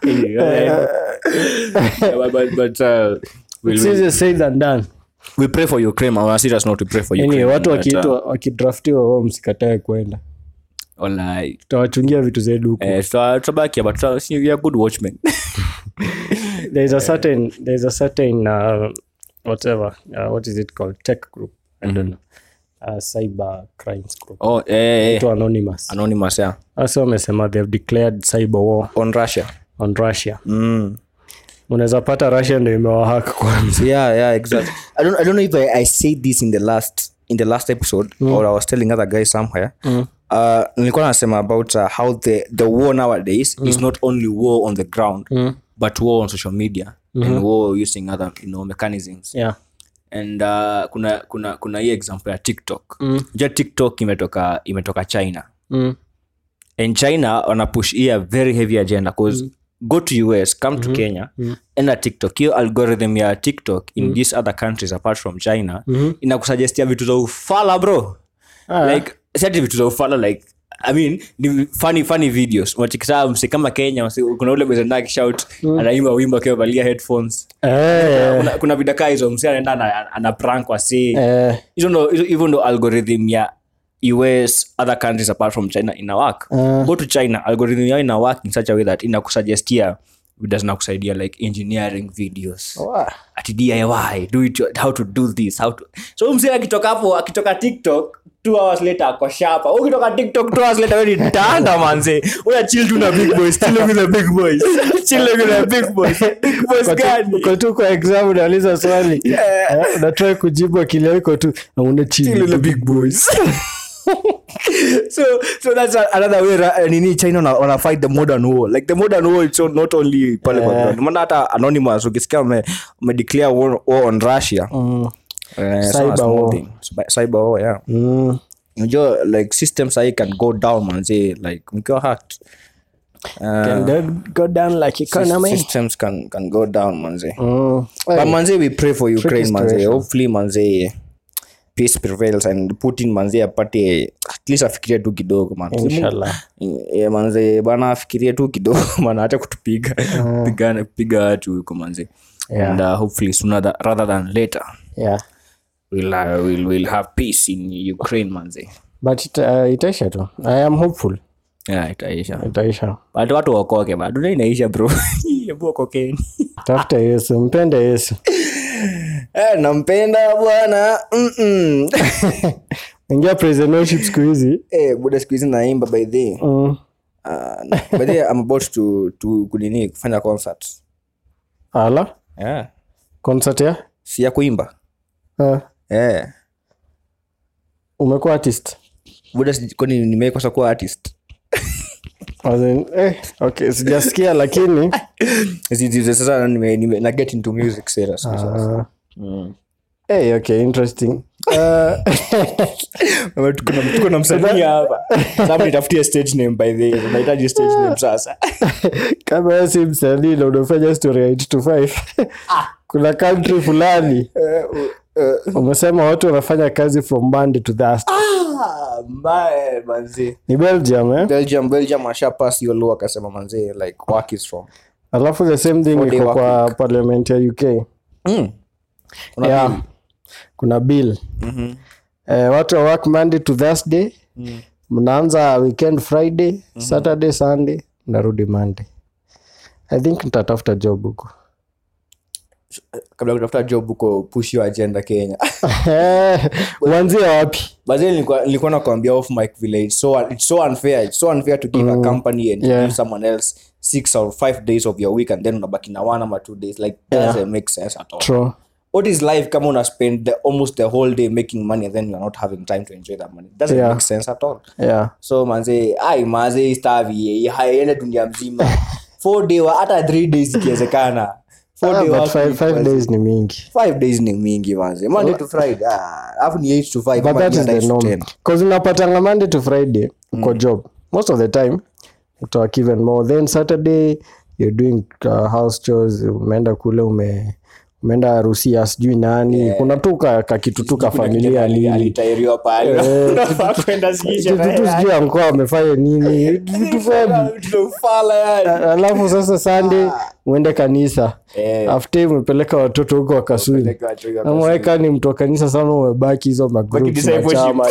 Speaker 2: it's easier said than done
Speaker 1: we pray for ukraine on a serious note we pray for ukraine
Speaker 2: anyway, watu
Speaker 1: But, uh,
Speaker 2: wakiitwa wakidraftiwa wao msikatae kwenda
Speaker 1: wallahi,
Speaker 2: tutawachungia vitu zetu huku
Speaker 1: eh, tuta- tutabakia but tuta- si- we are good watchmen
Speaker 2: there's a certain there's a certain uh, whatever uh, what is it called tech group i don't know uh, cyber crimes group
Speaker 1: oh eh, eh,
Speaker 2: to anonymous
Speaker 1: anonymous yeah
Speaker 2: hasa wamesema they have declared cyber war
Speaker 1: on russia
Speaker 2: on russia
Speaker 1: mm.
Speaker 2: unaweza pata russia ndio imewahaka kwanza
Speaker 1: yeah yeah exactly i don't i don't know if i, I said this in the last in the last episode or i was telling other guys somewhere uh nilikuwa nasema about uh, how the the war nowadays is not only war on the ground but war on social media and war using other you know mechanisms
Speaker 2: yeah
Speaker 1: and uh, kuna kuna kuna hii example ya tiktok mm. tiktok imetoka imetoka china
Speaker 2: mm.
Speaker 1: and china wanapush hii a very heavy agenda bcause go to us come to kenya enda tiktok hiyo algorithm ya tiktok in these other countries apart from china inakusuggestia vitu za ufala bro like sati vitu za ufala like i mean ni funny funny videos wachikisaa mse kama kenya mse, kuna ule mezenda kishout anaimba wimbo akiwa valia headphones
Speaker 2: eh,
Speaker 1: kuna, kuna vidakaa hizo mse anaenda ana, ana prank wasi
Speaker 2: eh,
Speaker 1: hizo ndo hizo- hivyo ndo algorithm ya us other countries apart from china ina work
Speaker 2: Ah.
Speaker 1: go to china algorithm yao ina work in such a way that inakusuggestia vida zinakusaidia like engineering videos
Speaker 2: Wah.
Speaker 1: ati diy do it how to do this how to so msee akitoka hapo akitoka tiktok two hours later ako shapa ukitoka tiktok two hours later wewe ni tanda manze una chill tu na big boys chill with the big boys chill with the big boys big boys
Speaker 2: Uko tu-
Speaker 1: gani
Speaker 2: uko tu kwa exam unauliza swali Eh, unatrai kujibu akili yako iko tu auna
Speaker 1: Chill with the
Speaker 2: chini
Speaker 1: big boys so so that's a, another way ra- nini china wana, wana fight the modern war like the modern war it's not only pale kwa ground maana hata anonymous ukisikia wame, wame declare war, war on russia
Speaker 2: Mm.
Speaker 1: eh, it's not a
Speaker 2: Cyber
Speaker 1: small
Speaker 2: war.
Speaker 1: thing. Cyber- cyber war yeah
Speaker 2: Mm.
Speaker 1: unajua like systems ahii can go down manzi like mkiwa hacked
Speaker 2: Can they go down like economy
Speaker 1: systems can, can go down manzi
Speaker 2: Mm.
Speaker 1: but manzi we pray for ukraine manzi
Speaker 2: situation.
Speaker 1: hopefully manzi peace prevails and putin manzi apate at least afikirie tu kidogo man
Speaker 2: Inshallah.
Speaker 1: Eh, manzi bana afikirie tu kidogo mana acha kutupiga pigana piga watu huko manzi
Speaker 2: Yeah.
Speaker 1: and uh, hopefully sooner tha- rather than later
Speaker 2: yeah
Speaker 1: we'll, uh, we'll, we'll have peace in ukraine manzi
Speaker 2: but it, uh, itaisha tu i am hopeful
Speaker 1: yeah itaisha
Speaker 2: itaisha
Speaker 1: but watu waokoke ba dunia inaisha bro hebu okokeni
Speaker 2: tafuta yesu mpende yesu
Speaker 1: Eh, nampenda bwana Mm-mm.
Speaker 2: ingia prisonership siku hizi
Speaker 1: Eh, buda siku hizi naimba by the
Speaker 2: mm.
Speaker 1: uh, by the I'm about to to kunini kufanya concert
Speaker 2: ala
Speaker 1: yeah.
Speaker 2: concert ya
Speaker 1: si ya kuimba
Speaker 2: uh,
Speaker 1: eh
Speaker 2: umekuwa artist
Speaker 1: buda sij- kwani nimekosa kuwa artist
Speaker 2: As in, eh, okay sijasikia lakini
Speaker 1: Zi- zi- zi- sasa nime, nime, na get into music serious sasa
Speaker 2: uh, hey, okay interesting uh,
Speaker 1: Tuko na- tuko na msanii hapa sasa nitafutie stage name by the way nahitaji stage name sasa
Speaker 2: kama wewe si msanii na unafanya story ya 8 to 5 kuna country fulani umesema watu wanafanya kazi from monday to thursday
Speaker 1: ah mbaya manzi
Speaker 2: ni belgium eh?
Speaker 1: belgium belgium asha pass hiyo law akasema manzi like work is from
Speaker 2: alafu the same thing
Speaker 1: Four-day
Speaker 2: iko
Speaker 1: work
Speaker 2: kwa parliament ya uk
Speaker 1: mm. kuna
Speaker 2: yeah.
Speaker 1: bill.
Speaker 2: kuna bill
Speaker 1: Mhm.
Speaker 2: eh, watu wa work monday to thursday mnaanza weekend friday saturday sunday mnarudi monday i think nitatafuta job huko
Speaker 1: kabla ya kutafuta job huko push your agenda kenya
Speaker 2: uanzie wapi
Speaker 1: but then nilikuwa nilikuwa nakwambia off mic village so it's so unfair it's so unfair to give a company and
Speaker 2: Yeah.
Speaker 1: give someone else six or five days of your week and then unabaki na one ama two days like doesn't make sense at all
Speaker 2: True.
Speaker 1: what is life kama una spend the, almost the whole day making money and then you're not having time to enjoy that money doesn't
Speaker 2: Yeah.
Speaker 1: make sense at all
Speaker 2: yeah
Speaker 1: so manze ai manze stavi haiende dunia mzima four day wa- hata three days ikiwezekana Four
Speaker 2: Ah,
Speaker 1: day
Speaker 2: but
Speaker 1: work
Speaker 2: five,
Speaker 1: week
Speaker 2: five
Speaker 1: manze.
Speaker 2: days ni mingi
Speaker 1: five days ni mingi manze monday to friday ah, alafu ni 8 to 5
Speaker 2: but
Speaker 1: ama
Speaker 2: that
Speaker 1: ni
Speaker 2: is the
Speaker 1: 9 to
Speaker 2: norm
Speaker 1: 10.
Speaker 2: bcause unapatanga monday to friday uko job most of the time utawak even more then saturday you're doing uh, house chores umeenda kule ume umeenda harusi ya sijui nani kuna tu ka, ka kitu tu ka familia
Speaker 1: Ali-
Speaker 2: nini
Speaker 1: alitairiwa pale unafaa kwenda sijui
Speaker 2: kitu tu
Speaker 1: sherehe.
Speaker 2: sijui amkoa amefanya nini vitu fani
Speaker 1: Vitu ufala yani.
Speaker 2: alafu sasa sunday uende kanisa
Speaker 1: Eh.
Speaker 2: after umepeleka watoto huko wakasuni
Speaker 1: Peleka watu hiyo
Speaker 2: ameweka ni mtu wa kanisa sana umebaki hizo
Speaker 1: Baki
Speaker 2: magroups
Speaker 1: discipleship.
Speaker 2: machama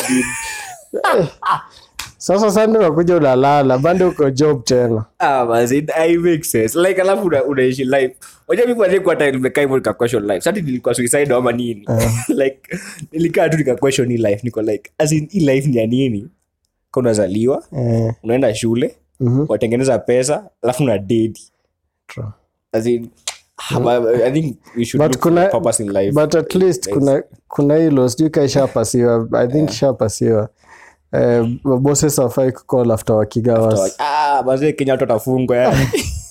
Speaker 2: sasa sande unakuja unalala bande uko job tena
Speaker 1: Ah, basi, it- I make sense. like alafu una- unaishi life Unajua mimi kwanza kwa time nimekaa hivyo nika question life sasa nilikuwa suicide ama nini like nilikaa tu nika question hii life niko like as in hii life ni ya nini Ka unazaliwa
Speaker 2: eh,
Speaker 1: unaenda shule
Speaker 2: Mhm.
Speaker 1: watengeneza pesa alafu una dedi
Speaker 2: true.
Speaker 1: as in ah, but I think we should
Speaker 2: But
Speaker 1: look for
Speaker 2: kuna-
Speaker 1: purpose in life
Speaker 2: but at least kuna kuna hilo sijui ka ishapasiwa i think ishapasiwa eh, bosses afai kucall after wakigawas
Speaker 1: ah mazee kenya watu watafungwa yani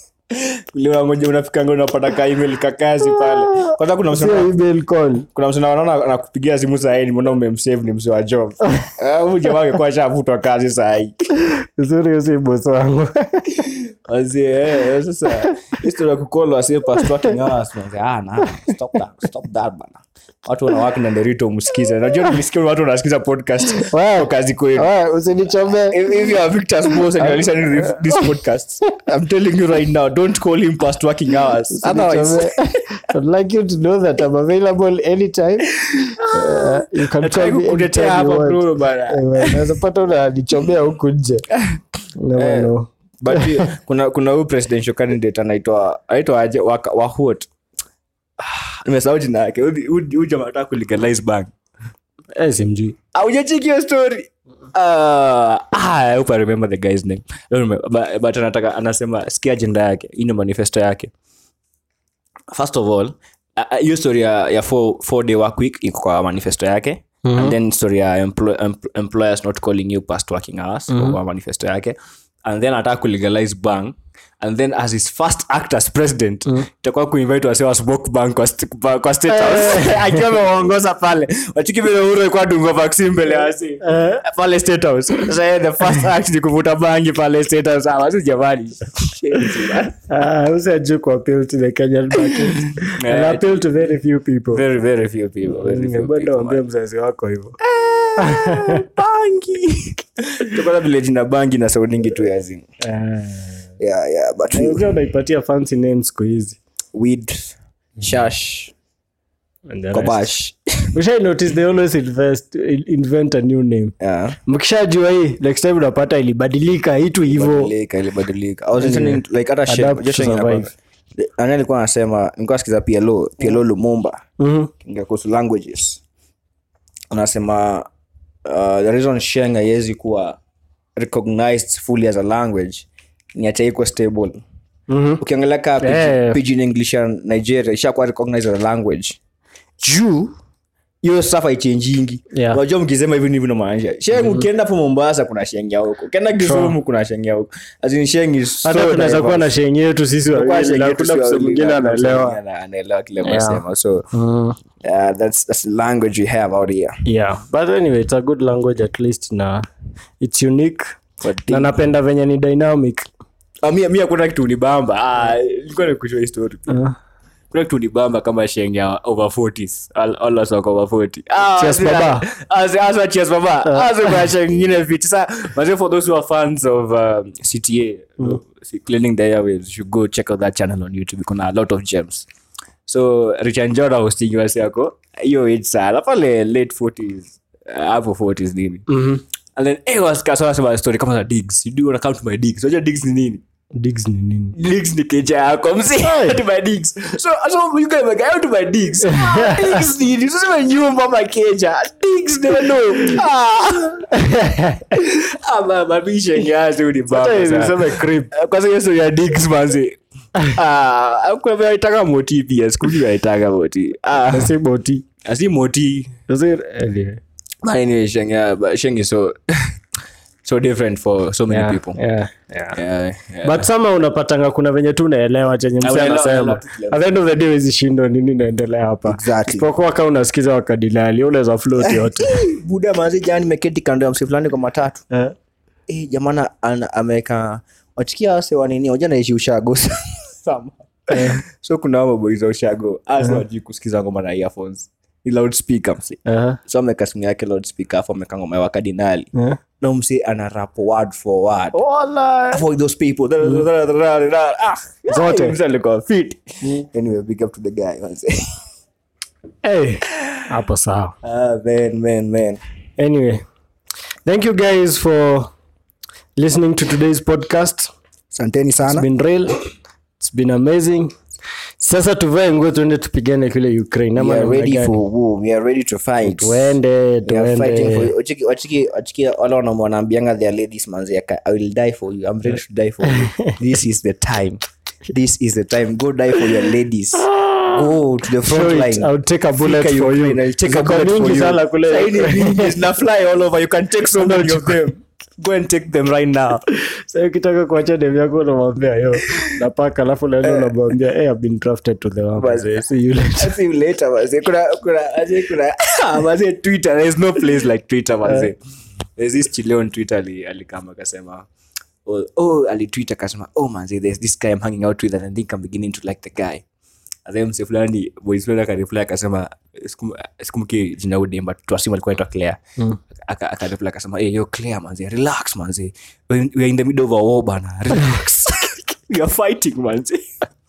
Speaker 1: Ule unangoja unafikanga unapata ka email ka kazi pale kwanza kuna msana
Speaker 2: sio email call
Speaker 1: kuna msana wanaona anakupigia simu sahii nimeona umemsave ni msee wa job Ah, huyu jamaa angekuwa ashafutwa kazi sahii
Speaker 2: uzuri usi boss wangu
Speaker 1: Wazee, eh, sasa historia ya kucall wasee past working hours manze, ah na stop that stop that bana watu wanawake na nderito msikize najua nimesikia watu wanasikiza podcast
Speaker 2: Wow.
Speaker 1: kwa kazi kwenu
Speaker 2: Wewe, usinichomee
Speaker 1: if, if you are Victor's boss and you're listening to this- this podcast, I'm telling you right now, don't call him past working hours. Otherwise,
Speaker 2: I'd like you to know that I'm available anytime. Uh, you can
Speaker 1: nataka
Speaker 2: call me
Speaker 1: kukutetea
Speaker 2: anytime you
Speaker 1: hapa
Speaker 2: want.
Speaker 1: bro bana.
Speaker 2: Eh, well, Unaweza pata unanichomea huku nje. Never know.
Speaker 1: But hiyo, kuna kuna huyu presidential candidate anaitwa anaitwa aje Waka- Wahut. Ah, Nimesahau jina yake. Huyu- Huyu huyu jamaa anataka kulegalize bank.
Speaker 2: Eh, simjui.
Speaker 1: Haujacheki hiyo story? Ah, ah, I hope I remember the guy's name. I don't remember, but, but anataka anasema sikia agenda yake. Hii ndio manifesto yake. first of all uh, uh, hiyo story ya, ya four, four day work week iko kwa manifesto yake mm-hmm. and then story ya employ, empl- employers not calling you past working hours mm-hmm. kwa manifesto yake and then ataka kulegalize bank and then as his first act as president itakuwa kuinvite wase wa smoke bank kwa, st- kwa, kwa state house akiwa amewaongoza pale wachiki vile uhuru alikuwa dunga vaccine mbele ya wasi pale state house sasa yeye the first act ni kuvuta bangi pale state house ah wasi jamani
Speaker 2: Ah, who's a joke appeal to the Kenyan market? And
Speaker 1: Yeah,
Speaker 2: appeal to very few people.
Speaker 1: very very few people very few
Speaker 2: Bado
Speaker 1: people,
Speaker 2: waambie mzazi wako hivyo.
Speaker 1: bangi tukona vile jina bangi na soundingi tu yazini
Speaker 2: Ah.
Speaker 1: yeah, yeah, but we,
Speaker 2: Unajua unaipatia fancy names siku hizi.
Speaker 1: weed shash
Speaker 2: And the rest.
Speaker 1: kobash
Speaker 2: Ushai notice they always invest, invent a new name.
Speaker 1: yeah.
Speaker 2: mkishajua hii next time unapata ilibadilika hitu hivo
Speaker 1: Badilika, ilibadilika. I was listening to, like hata shit-
Speaker 2: Adapt
Speaker 1: just
Speaker 2: to
Speaker 1: saying
Speaker 2: survive.
Speaker 1: about- nani alikuwa anasema nilikuwa nasikiza PLO PLO Lumumba
Speaker 2: Mhm.
Speaker 1: kinga kuhusu languages anasema uh, the reason sheng haiwezi kuwa recognized fully as a language ni ati iko stable
Speaker 2: Mhm.
Speaker 1: ukiangalia kaa
Speaker 2: Eh.
Speaker 1: pidgin english ya nigeria ishakuwa recognized as a language juu hiyo stuff haichenjingi
Speaker 2: Yeah.
Speaker 1: unajua mkisema hivi ndivyo namaanisha sheng ukienda po mombasa kuna sheng ya huko ukienda kisumu kuna sheng ya huko As in sheng is so
Speaker 2: hata tunaweza kuwa na
Speaker 1: diverse.
Speaker 2: shenye yetu sisi
Speaker 1: Kwa
Speaker 2: wawili
Speaker 1: sheng
Speaker 2: na
Speaker 1: yetu
Speaker 2: kuna
Speaker 1: si
Speaker 2: mtu
Speaker 1: wawili,
Speaker 2: mwingine
Speaker 1: na kuna mtu
Speaker 2: anaelewa
Speaker 1: mwingine anaelewa kile
Speaker 2: Yeah.
Speaker 1: mnasema so
Speaker 2: Mm.
Speaker 1: uh, that's, that's the language we have out here
Speaker 2: yeah but anyway it's a good language at least na it's unique
Speaker 1: But
Speaker 2: na napenda venye ni dynamic
Speaker 1: Ah, mi mi hakuna kitu unibamba Ah, ilikuwa nikushua story
Speaker 2: uh,
Speaker 1: kuna kitu unibamba kama sheng ya over 40s All- all us wako over 40 Ah,
Speaker 2: Cheers,
Speaker 1: sina-
Speaker 2: baba.
Speaker 1: as- as wa cheers baba As kuna sheng ingine fit sa mazee for those who are fans of um, cta uh, cleaning the airwaves you should go check out that channel on youtube kuna a lot of gems so richard njora hosting wasi yako hiyo age sana pale late 40s uh, hapo 40s nini
Speaker 2: mhm.
Speaker 1: and then eh wasika sana sema story kama za digs you do wanna come to my digs unajua digs ni nini
Speaker 2: digs ni nini
Speaker 1: digs ni keja yako msi to my digs so so you guys like I to my digs ah, digs ni ni sasa nyumba ama keja digs no no ah ah mama bisha ngiazi uni
Speaker 2: Hata
Speaker 1: baba
Speaker 2: hizi
Speaker 1: sana.
Speaker 2: useme creep.
Speaker 1: Eh, kwanza hiyo story ya digs manzi ah kwa vile aitaka moti pia siku hiyo aitaka moti ah
Speaker 2: si boti
Speaker 1: asi moti
Speaker 2: Sasa, anyway.
Speaker 1: but anyway sheng yeah, but sheng is so so different for so many
Speaker 2: Yeah,
Speaker 1: people
Speaker 2: yeah, yeah.
Speaker 1: yeah, yeah.
Speaker 2: but sama unapatanga kuna venye tu unaelewa chenye mse
Speaker 1: unaelewa,
Speaker 2: anasema
Speaker 1: unaelewa.
Speaker 2: at the end of the day wezi shindwa nini inaendelea hapa
Speaker 1: Exactly.
Speaker 2: isipokuwa ka unasikiza wakadilali unaweza float yote
Speaker 1: buda mazi jani nimeketi kando ya msi fulani kwa matatu
Speaker 2: Eh,
Speaker 1: eh, jamana ana- ameweka wachikia wase wanini waja naishi ushago Sama. so kuna hao maboys wa ushago asa wajui kusikiza ngoma na earphones ni loudspeaker msi
Speaker 2: eh,
Speaker 1: so ameweka simu yake loudspeaker afu ameweka ngoma ya wakadinali
Speaker 2: eh.
Speaker 1: na msi ana rap word for word
Speaker 2: Wala.
Speaker 1: for those people ah
Speaker 2: Zote.
Speaker 1: msi alikuwa fit anyway big up to the guy manze.
Speaker 2: Eh, hapo sawa
Speaker 1: ah man man man
Speaker 2: anyway thank you guys for listening to today's podcast
Speaker 1: asanteni
Speaker 2: it's
Speaker 1: sana
Speaker 2: been real it's been amazing sasa tuvae nguo tuende tupigane kule ukraine ama
Speaker 1: we are
Speaker 2: namna
Speaker 1: ready
Speaker 2: gani?
Speaker 1: for war we are ready to fight
Speaker 2: tuende
Speaker 1: We are fighting for
Speaker 2: tuende
Speaker 1: you. Wachiki- wachiki- wachiki wale wanaume wanaambianga their ladies manzi aka- i will die for you i'm ready to die for you this is the time this is the time go die for your ladies go to the front
Speaker 2: Show it.
Speaker 1: line
Speaker 2: I'll take a bullet
Speaker 1: Fika
Speaker 2: for you.
Speaker 1: Ukraine, I'll take a
Speaker 2: Ziko
Speaker 1: bullet for
Speaker 2: mingi
Speaker 1: you.
Speaker 2: sana kule
Speaker 1: Saini
Speaker 2: Ukraine.
Speaker 1: mingi, zina fly all over you can take so many of them go and take them right now
Speaker 2: Sasa ukitaka kuacha dem yako unamwambia yo napaka alafu naenda unamwambia hey, I've been drafted to the Wamazee. See you later.
Speaker 1: I'll see you later manze kuna kuna aje kuna ah, manze twitter there is no place like twitter manze there's this chile on twitter ali alikama akasema oh, oh alitweet akasema oh manze there's this guy i'm hanging out with and i think i'm beginning to like the guy and then mse fulani boys fulani akareply akasema sikum- sikumbuki jina udemba twasimu alikuwa naitwa claire Aka- akareply akasema hey, yo claire manze relax manze we we are in the middle of a war bana relax we are fighting manze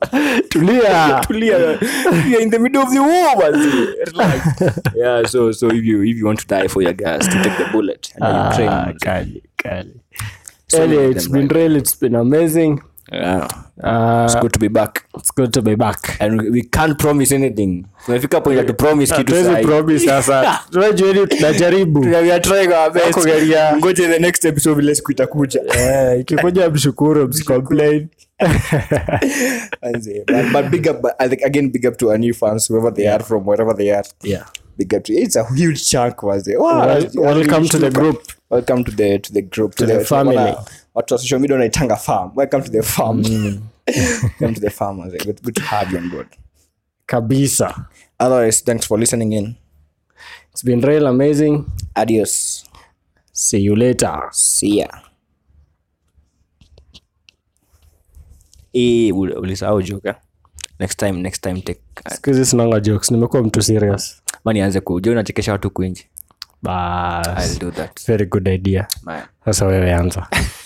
Speaker 2: tulia
Speaker 1: tulia we are in the middle of the war manzi relax yeah so so if you if you want to die for your gas to take the bullet and then you train
Speaker 2: Ah,
Speaker 1: manzi.
Speaker 2: kali, kali.
Speaker 1: So
Speaker 2: Anyway,
Speaker 1: many of
Speaker 2: it's
Speaker 1: them,
Speaker 2: been real it's been amazing
Speaker 1: yeah
Speaker 2: uh,
Speaker 1: it's good to be back
Speaker 2: it's good to be back
Speaker 1: and we- we can't promise anything tunafika point ya to promise kitu
Speaker 2: Hatuwezi
Speaker 1: sahi.
Speaker 2: promise sasa tunajueni tunajaribu
Speaker 1: We are trying our best
Speaker 2: Kugeria.
Speaker 1: ngoje the next episode vile siku itakuja
Speaker 2: Eh, ikikuja mshukuru msicomplain
Speaker 1: Manzi, but, but big up but I think again big up to our new fans whoever they are from wherever they are
Speaker 2: yeah
Speaker 1: big up to it's a huge chunk was it wow,
Speaker 2: Wel- welcome to the group
Speaker 1: welcome to the to the group
Speaker 2: To the family.
Speaker 1: wana- watu wa social media wanaitanga farm welcome to the farm welcome to the farm was it? good, good to have you on board
Speaker 2: kabisa
Speaker 1: otherwise thanks for listening in
Speaker 2: it's been real amazing
Speaker 1: adios
Speaker 2: see you later
Speaker 1: see ya Eh, ul- ulisahau joka next time next time take
Speaker 2: skuhizi sinanga jokes nimekuwa mtu serious
Speaker 1: mani anze kuja unachekesha watu kuinji
Speaker 2: bas
Speaker 1: i'll do that
Speaker 2: very good idea
Speaker 1: man
Speaker 2: sasa wewe anza